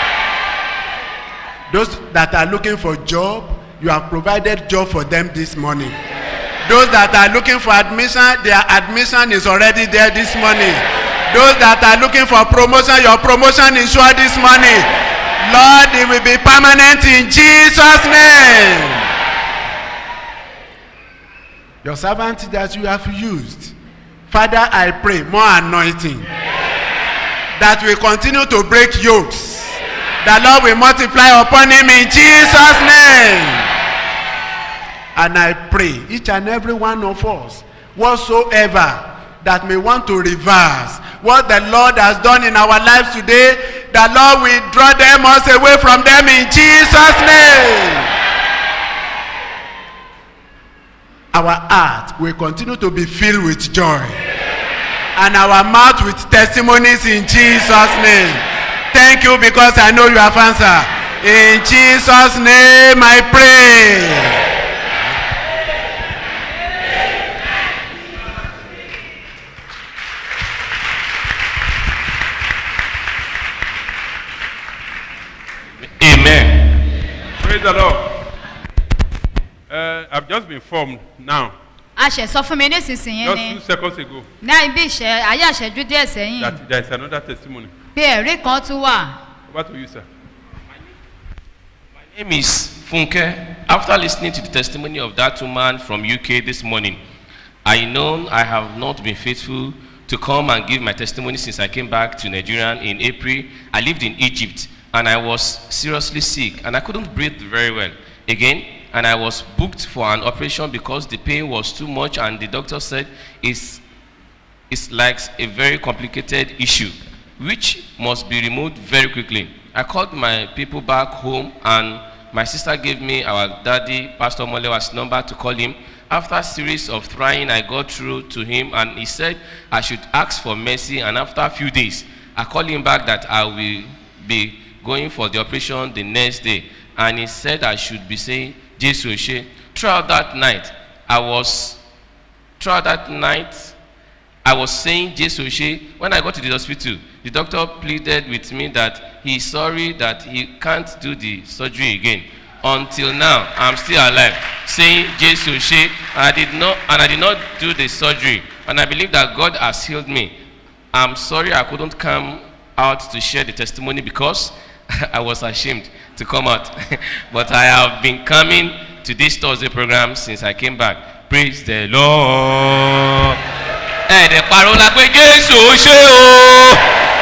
Speaker 17: Those that are looking for job, you have provided job for them this morning. Those that are looking for admission, their admission is already there this morning. Those that are looking for promotion, your promotion is sure this morning. Lord, it will be permanent in Jesus' name. Your servant that you have used, Father, I pray more anointing that will continue to break yokes. The Lord will multiply upon him in Jesus' name. And I pray each and every one of us, whatsoever that may want to reverse what the Lord has done in our lives today, the Lord will draw them us away from them in Jesus' name. our heart will continue to be filled with joy. And our mouth with testimonies in Jesus' name. Thank you because I know you have answered. In Jesus' name I pray.
Speaker 2: Amen.
Speaker 13: Praise the Lord. Uh, I've just been formed now,
Speaker 16: a ṣẹ̀ sọ fún mi nísinsìnyí
Speaker 13: just
Speaker 16: ni
Speaker 13: two seconds ago,
Speaker 16: ní ibi ìṣẹ́ ayé àṣẹjú díẹ̀ sẹ́yìn
Speaker 13: that there is another testimony.
Speaker 16: pé ẹ̀rí kan tún wà.
Speaker 13: Over to you, sir.
Speaker 2: name is Funke. After listening to the testimony of that woman from UK this morning, I know I have not been faithful to come and give my testimony since I came back to Nigeria in April. I lived in Egypt and I was seriously sick and I couldn't breathe very well again. And I was booked for an operation because the pain was too much and the doctor said it's, it's like a very complicated issue which must be removed very quickly. I called my people back home and my sister gave me our daddy, Pastor Molewa's number to call him. After a series of trying, I got through to him and he said I should ask for mercy and after a few days, I called him back that I will be going for the operation the next day and he said I should be saying Jesus Oshe. Throughout that night, I was, throughout that night, I was saying Jesus Oshe. When I got to the hospital, the doctor pleaded with me that he's sorry that he can't do the surgery again. Until now, I'm still alive, saying Jesus Oshe. I did not, and I did not do the surgery. And I believe that God has healed me. I'm sorry I couldn't come out to share the testimony because I was ashamed to come out. but I have been coming to this Thursday program since I came back. Praise the Lord. ẹ̀ẹ́dẹ̀ pariwo la pé jésù ó ṣe o.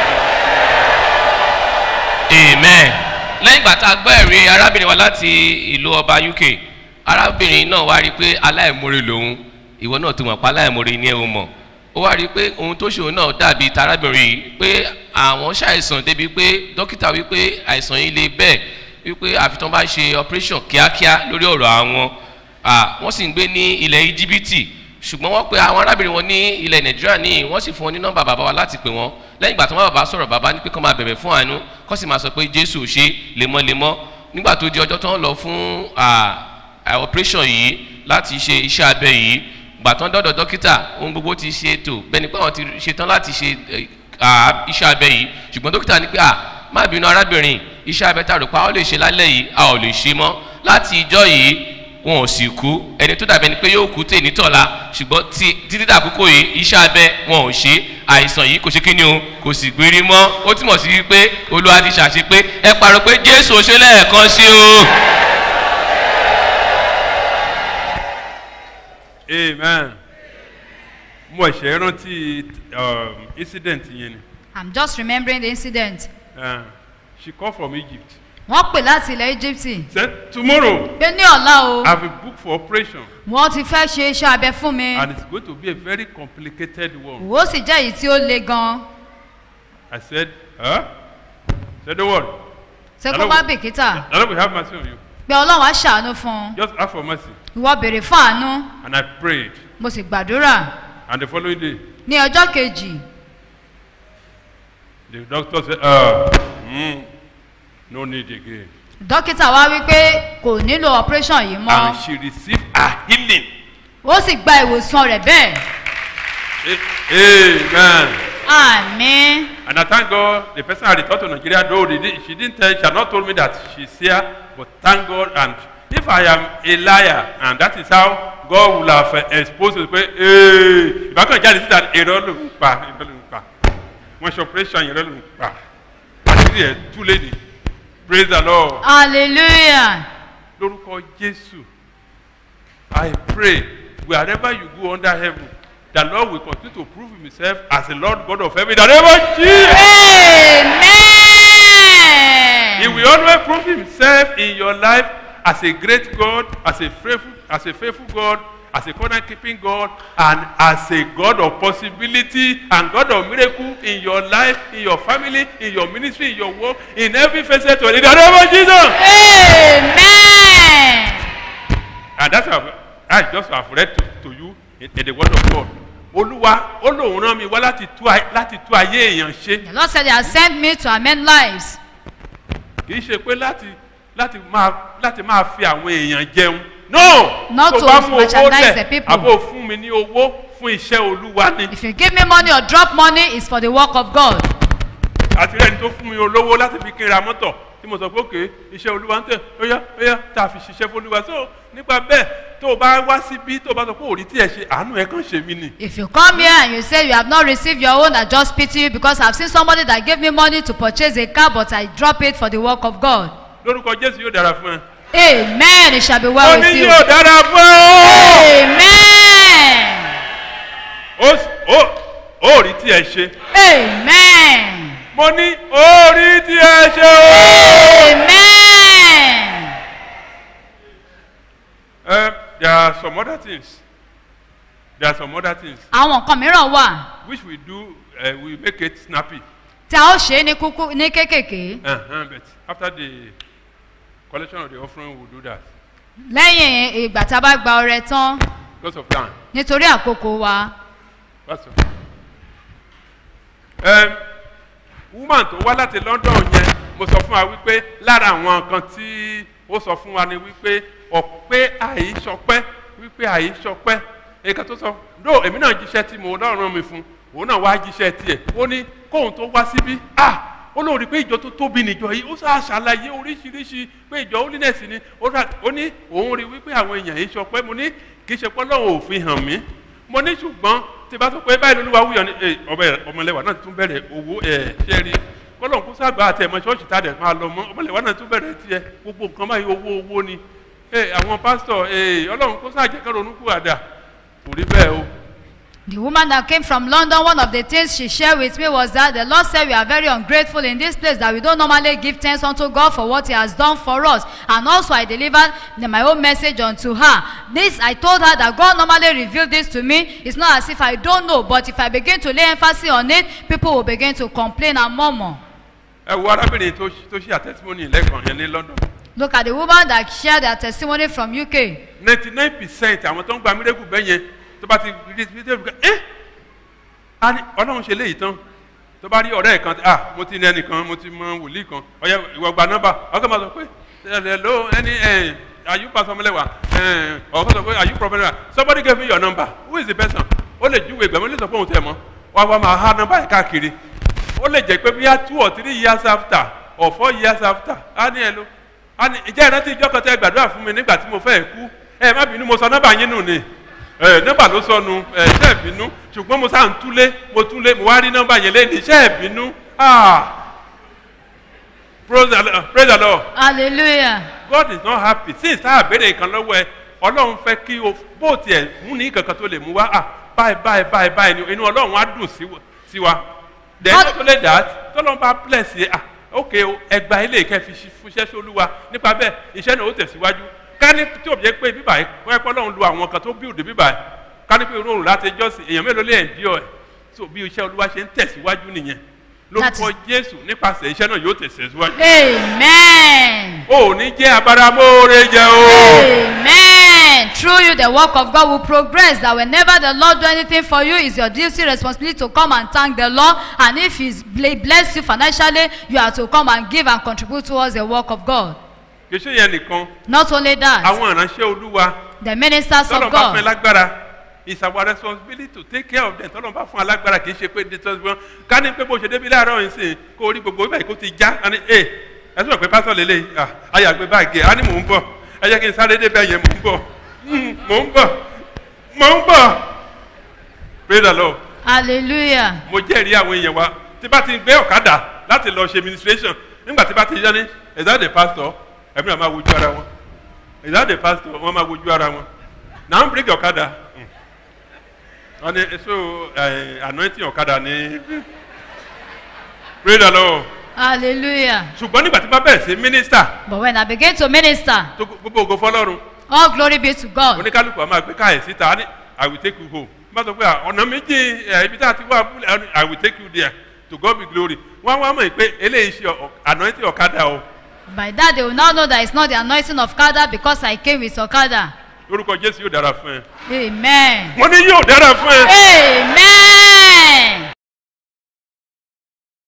Speaker 2: amen. lẹ́yìn ìgbà tá a gbọ́ ẹ̀rí arábìnrin wa láti ìlú ọba uk arábìnrin náà wá rí i pé aláìmoore lòun ìwọ náà tó mọ̀ pa aláìmoore ni ẹ ò mọ̀ ó wá rí i pé ohun tó ṣòro náà dàbí tarábìnrin yìí pé àwọn ṣàìsàn débi pé dókítà wípé àìsàn yìí le bẹ́ẹ̀ wípé àfi tán bá ṣe operation kíákíá lórí ọ̀rọ̀ àwọn Ah, wọ́n sì ń gbé ní ilẹ̀ íjíbítì ṣùgbọ́n wọ́n pe àwọn arábìnrin wọn ní ilẹ̀ nàìjíríà ní wọ́n sì fún wọn ní nọ́mbà bàbá wa láti pè wọ́n lẹ́yìn ìgbà tí wọ́n bàbá sọ̀rọ̀ bàbá ní pé kọ́ máa bẹ̀bẹ̀ fún àánú kọ́ sì máa sọ pé jésù ò ṣe lemọ́lemọ́ nígbà tó di ọjọ́ tó ń lọ fún ah, ah, operation yìí láti ṣe iṣẹ́ abẹ yìí gbà tán dọ́dọ̀ dókítà ohun gbogbo ti ṣe ètò bẹ́ẹ̀ ni pé àwọn ti ṣetán láti ṣe eh, ah, iṣẹ́ abẹ yìí ṣùgbọ́n dókítà ní pé ah má bínú arábìnrin iṣẹ́ abẹ tá a rò pa ó lè ṣe lálẹ́ yìí a ò lè ṣe mọ́ láti ìjọ yìí wọn ò sì kú ẹni tó dàbí ẹni pé yóò kú tè nítọ̀la ṣùgbọ́n tí títí dàkókò yìí iṣẹ́ abẹ wọn ò ṣe àìsàn yìí kò ṣe kí ni o kò sì gbérí mọ́ ó túmọ̀ sí wípé olúwa ti ṣàṣe pé ẹ parọ́ pé jésù ṣe lẹ́ẹ̀kan sí o.
Speaker 13: amen mo ẹ̀ṣẹ̀ rántí um, incident yẹn ni
Speaker 16: i'm just remembering the incident.
Speaker 13: uh, she called from egypt
Speaker 16: wọ́n pè láti ilẹ̀ egypt
Speaker 13: said tomorrow
Speaker 16: pé ní ọ̀la o
Speaker 13: i have a book for operation
Speaker 16: wọ́n ti fẹ́ ṣe iṣẹ́ abẹ fún mi
Speaker 13: and it's going to be a very complicated one
Speaker 16: ó sì jẹ́ èyí tí ó le gan-an
Speaker 13: i said huh? said don't worry
Speaker 16: ṣé
Speaker 13: The
Speaker 16: kó
Speaker 13: Lord
Speaker 16: má
Speaker 13: will-
Speaker 16: bìkítà
Speaker 13: the Lord will have mercy on you
Speaker 16: pé ọlọ́run á ṣàánú fún un
Speaker 13: just ask for mercy
Speaker 16: ìwọ béèrè fún àánú
Speaker 13: and i prayed
Speaker 16: mo sì gbàdúrà
Speaker 13: and the following day
Speaker 16: ní ọjọ́ kejì
Speaker 13: the doctor said uh, mm, no need again
Speaker 16: dókítà wá wí pé kò nílò operation yìí mọ́
Speaker 13: and she received a healing
Speaker 16: ó sì gba ìwòsàn rẹ̀ bẹ́ẹ̀
Speaker 13: A- amen.
Speaker 16: àmì
Speaker 13: And I thank God the person had returned to Nigeria, though they did, she didn't tell, she had not told me that she's here, but thank God. And if I am a liar, and that is how God will have uh, exposed me, pé, hey, if I can just that irọ́ ló ń pa, irọ́ ló ń pa. Wọ́n ṣe operation irọ́ ló ń pa. Àṣírí ẹ̀ tú léde. Praise the Lord.
Speaker 16: hallelujah
Speaker 13: Lórúkọ Jésù. I pray wherever you go under heaven, the Lord will continue to prove himself as the Lord God of heaven. In the name of Jesus. He will always prove himself in your life as a great God, as a faithful, as a faithful God, as a covenant keeping God, and as a God of possibility and God of miracle in your life, in your family, in your ministry, in your work, in every facet of it. In the name of Jesus.
Speaker 16: Amen.
Speaker 13: And that's how I just have read to, to you in, in the word of God. Olúwa ó lòun rán mi wá láti tú ay- láti tú ayé èèyàn ṣe.
Speaker 16: The Lord said, He has sent me to amend lives.
Speaker 13: Kì í ṣe pé láti láti máa láti máa fi àwọn èèyàn jẹun. No!
Speaker 16: Not
Speaker 13: Tó
Speaker 16: to
Speaker 13: bá mú owó
Speaker 16: merchandise the
Speaker 13: lẹ̀
Speaker 16: people.
Speaker 13: àbò fún mi ní owó fún iṣẹ́ Olúwa ni.
Speaker 16: If you give me money or drop money, it's for the work of God.
Speaker 13: Àti rẹ́ni tó fún mi olówó láti fi kí n ra mọ́tọ̀ tí mo sọ pé òkè iṣẹ́ Olúwa ń tẹ̀ óyá óyá tá a fi ṣiṣẹ́ fún Olúwa. So nípa bẹ́ẹ̀ tó o bá wá síbí tó o bá sọ pé òrí tí ẹ ṣe àánú ẹ kàn ṣe mí ni.
Speaker 16: If you come here and you say you have not received your own, I just pity you because I've seen somebody that gave me money to purchase a car, but I drop it for the work of God.
Speaker 13: Lórúkọ Jésù yóò dára fún ẹ.
Speaker 16: Amen. It shall be well
Speaker 13: Ó
Speaker 16: with
Speaker 13: ní
Speaker 16: you.
Speaker 13: yóò dára fún ẹ.
Speaker 16: Amen.
Speaker 13: ó ó ó rí tí ẹ ṣe.
Speaker 16: Amen.
Speaker 13: mo ní ó rí tí ẹ ṣe o.
Speaker 16: Amen.
Speaker 13: Uh, there are some other things there are some other things
Speaker 16: Àwọn nǹkan mìíràn wà
Speaker 13: which we do uh, we make it snappy
Speaker 16: tí a ó ṣe é ní kúkú ní kéékèèké.
Speaker 13: uh-huh, but after the collection of the offering we do that
Speaker 16: Lẹ́yìn ìgbà tá a bá gba ọrẹ tán
Speaker 13: because of time
Speaker 16: nítorí àkókò wa.
Speaker 13: that's all. Um, woman tó wá láti London yẹn mo sọ fún wa wípé lára àwọn nǹkan tí ó sọ fún wa ni wípé ọ̀pẹ́ àìsọpẹ́ wípé àìsọpẹ́ nǹkan tó sọ no èmi náà jíṣẹ́ tí mo náà rán mi fún òun náà wá jíṣẹ́ tiẹ̀ ó ní kóun tó wá síbí ah ó lóun rí i pé ìjọ tó tóbi nìjọ yìí ó sáà ṣàlàyé oríṣiríṣi pé ìjọ holiness ni ó rà- ó ní òun rí i wípé àwọn èèyàn yìí sọpẹ́ mo ní kì í ṣe pé Ọlọ́run ò fi hàn mí mo ní ṣùgbọ́n tí bá sọ pé báyìí lolúwa wúyọ ni eh, ọbẹ̀ ọmọlẹ́wà náà tún bẹ̀rẹ̀ owó ẹ̀ ṣe rí kọ́lọ́n kó sàgbà àti ẹ̀mọ ṣọ́ọ̀ṣì tá a dẹ̀ máa lọ mọ́ ọmọlẹ́wà náà tún bẹ̀rẹ̀ tiẹ̀ gbogbo nǹkan báyìí owó owó ni Eh, àwọn pásítọ̀ eh, ọlọ́run kó sàjẹ́ kẹ́ ronú kú àdá kò rí bẹ́ẹ̀ o.
Speaker 16: The woman that came from London, one of the things she shared with me was that the Lord said we are very ungrateful in this place, that we don't normally give thanks unto God for what He has done for us. And also, I delivered the- my own message unto her. This, I told her that God normally revealed this to me. It's not as if I don't know, but if I begin to lay emphasis on it, people will begin to complain and murmur.
Speaker 13: ẹ wo arábìnrin tó ṣ- tó ṣe àtẹ́símọ́nì lẹ́ẹ̀kan yẹn ní London
Speaker 16: Look at the woman that shared their testimony from UK.
Speaker 13: ninety nine percent àwọn tó ń gba mírẹ́kù bẹ́ẹ̀ yẹn tó bá ti rí rí rí rí ẹ́ á ní ọlọ́run ṣe léyìí tán tó bá rí ọ̀rẹ́ ẹ̀ kan ah mo ti ní ẹnìkan mo ti mọ wòlíì kan ọ̀yẹ́ ìwọ gba nọ́mbà ọkọ̀ máa sọ pé hello ẹni ẹ̀ are you pastor ọmọlẹ́wà ẹ̀ ọkọ̀ sọ pé are you prophet ọmọlẹ́wà somebody gave me your number who is the person ó lè júwe ìgbà mi lè sọ pé òun tẹ̀ mọ́ wá wá máa há nọ́mbà yẹn káàkiri ó lè jẹ́ pé bíyà two or three years after or four years after á ní ẹ ló á ní ìjẹ́ ìrántí ìjọ kan tẹ́ gbàdúrà fún mi nígbà tí mo fẹ́ kú ẹ má bínú mo sọ nọ́mbà yín nù ni ẹ nọ́mbà ló sọnù ẹ iṣẹ́ ìbínú ṣùgbọ́n mo sáà ń túlé mo túlé mo wá rí nọ́mbà yẹn lé ní iṣẹ́ ìbínú ah praise the Lord praise the Lord
Speaker 16: Hallelujah.
Speaker 13: God is not happy since tá a béèrè nǹkan lọ́wọ́ ẹ ọlọ́run fẹ́ kí o bó tiẹ̀ mú ní kankan tó lè mú wá ah báyìí báyìí báyìí báyìí ni inú ọlọ́run á dùn sí wa- sí wa then not only that tọ́lọ́run bá bless yẹ ah ok o ẹgbà ilé ìkẹ́ fi ṣi- fúnṣẹ́ sólúwa nípa bẹ́ẹ̀ iṣẹ́ náà ó tẹ̀síwájú ká ní tí ò jẹ́ pé bíbà yìí wọ́n ẹ́ pọ́ lọ́run lu àwọn kan tó build bíbà yìí ká ní pé irú òrùn láti jọ́sìn èèyàn mélòó lè endure ẹ̀ so bí iṣẹ́ olúwa ṣe ń tẹ̀síwájú nìyẹn lórúkọ jésù nípasẹ̀ iṣẹ́ náà yóò tẹ̀síwájú.
Speaker 16: Amen.
Speaker 13: o ò ní jẹ́ abáramóore jẹ o.
Speaker 16: Amen. Through you, the work of God will progress. That whenever the Lord do anything for you, it's your duty, responsibility to come and thank the Lord. And if He's bl- blessed you financially, you are to come and give and contribute towards the work of God.
Speaker 13: kì í ṣe yẹn nìkan
Speaker 16: Not only that,
Speaker 13: àwọn ìránṣẹ́ olúwa
Speaker 16: the ministers
Speaker 13: tọ́lọ̀
Speaker 16: of
Speaker 13: bá fún ẹ
Speaker 16: God,
Speaker 13: lágbára it's our responsibility to take care of them tọ́lọ̀ bá fún ẹ lágbára kì í ṣe pé dẹ́tọ́sibọ́n ká ní pé bó ṣe débi láàárọ̀ yìí sìn kó orí gbogbo ibà yìí kó ti já á ní ẹ ẹ sọ̀rọ̀ pé pásọ̀ lélẹ̀ ah ayàgbé báàgì ẹ̀ á ní mò ń bọ̀ ẹ jẹ́ kí n sáré débẹ̀ yẹn mò ń bọ̀ Mm, mò ń bọ̀ mò ń bọ̀ praise the lord
Speaker 16: hallelujah.
Speaker 13: mo jẹ́rìí àwọn èèyàn wa tí bá ti gbé ọ̀kadà láti lọ ṣe administration nígbà tí bá ti yá ní is that the pastor ẹ̀mí náà máa wojú ara wọn is that the pastor wọ́n máa wojú ara wọn náà ń bíríkì ọ̀kadà Mm. wọ́n ní so eh, anointing ọ̀kadà ní praise the lord
Speaker 16: Hallelujah.
Speaker 13: ṣùgbọ́n nígbà tí bá bẹ̀rẹ̀ sí minister
Speaker 16: But when I begin to minister,
Speaker 13: tó gbogbo ògo fọlọ́run
Speaker 16: all glory be to God.
Speaker 13: oníkálukú a máa gbé káyè síta á ní i will take you home bá sọ pé à, ọ̀nà méjì ẹ̀, ibi tá a ti wá abúlé á ní, i will take you there to God be glory wọ́n wá mọ̀ pé eléyìí ṣe ọ̀- anointing ọ̀kadà o
Speaker 16: By that, they will now know that it's not the anointing of Kada because I came with Okada.
Speaker 13: lórúkọ jésù yóò dára fún ẹ
Speaker 16: Amen.
Speaker 13: mo ní yóò dára fún ẹ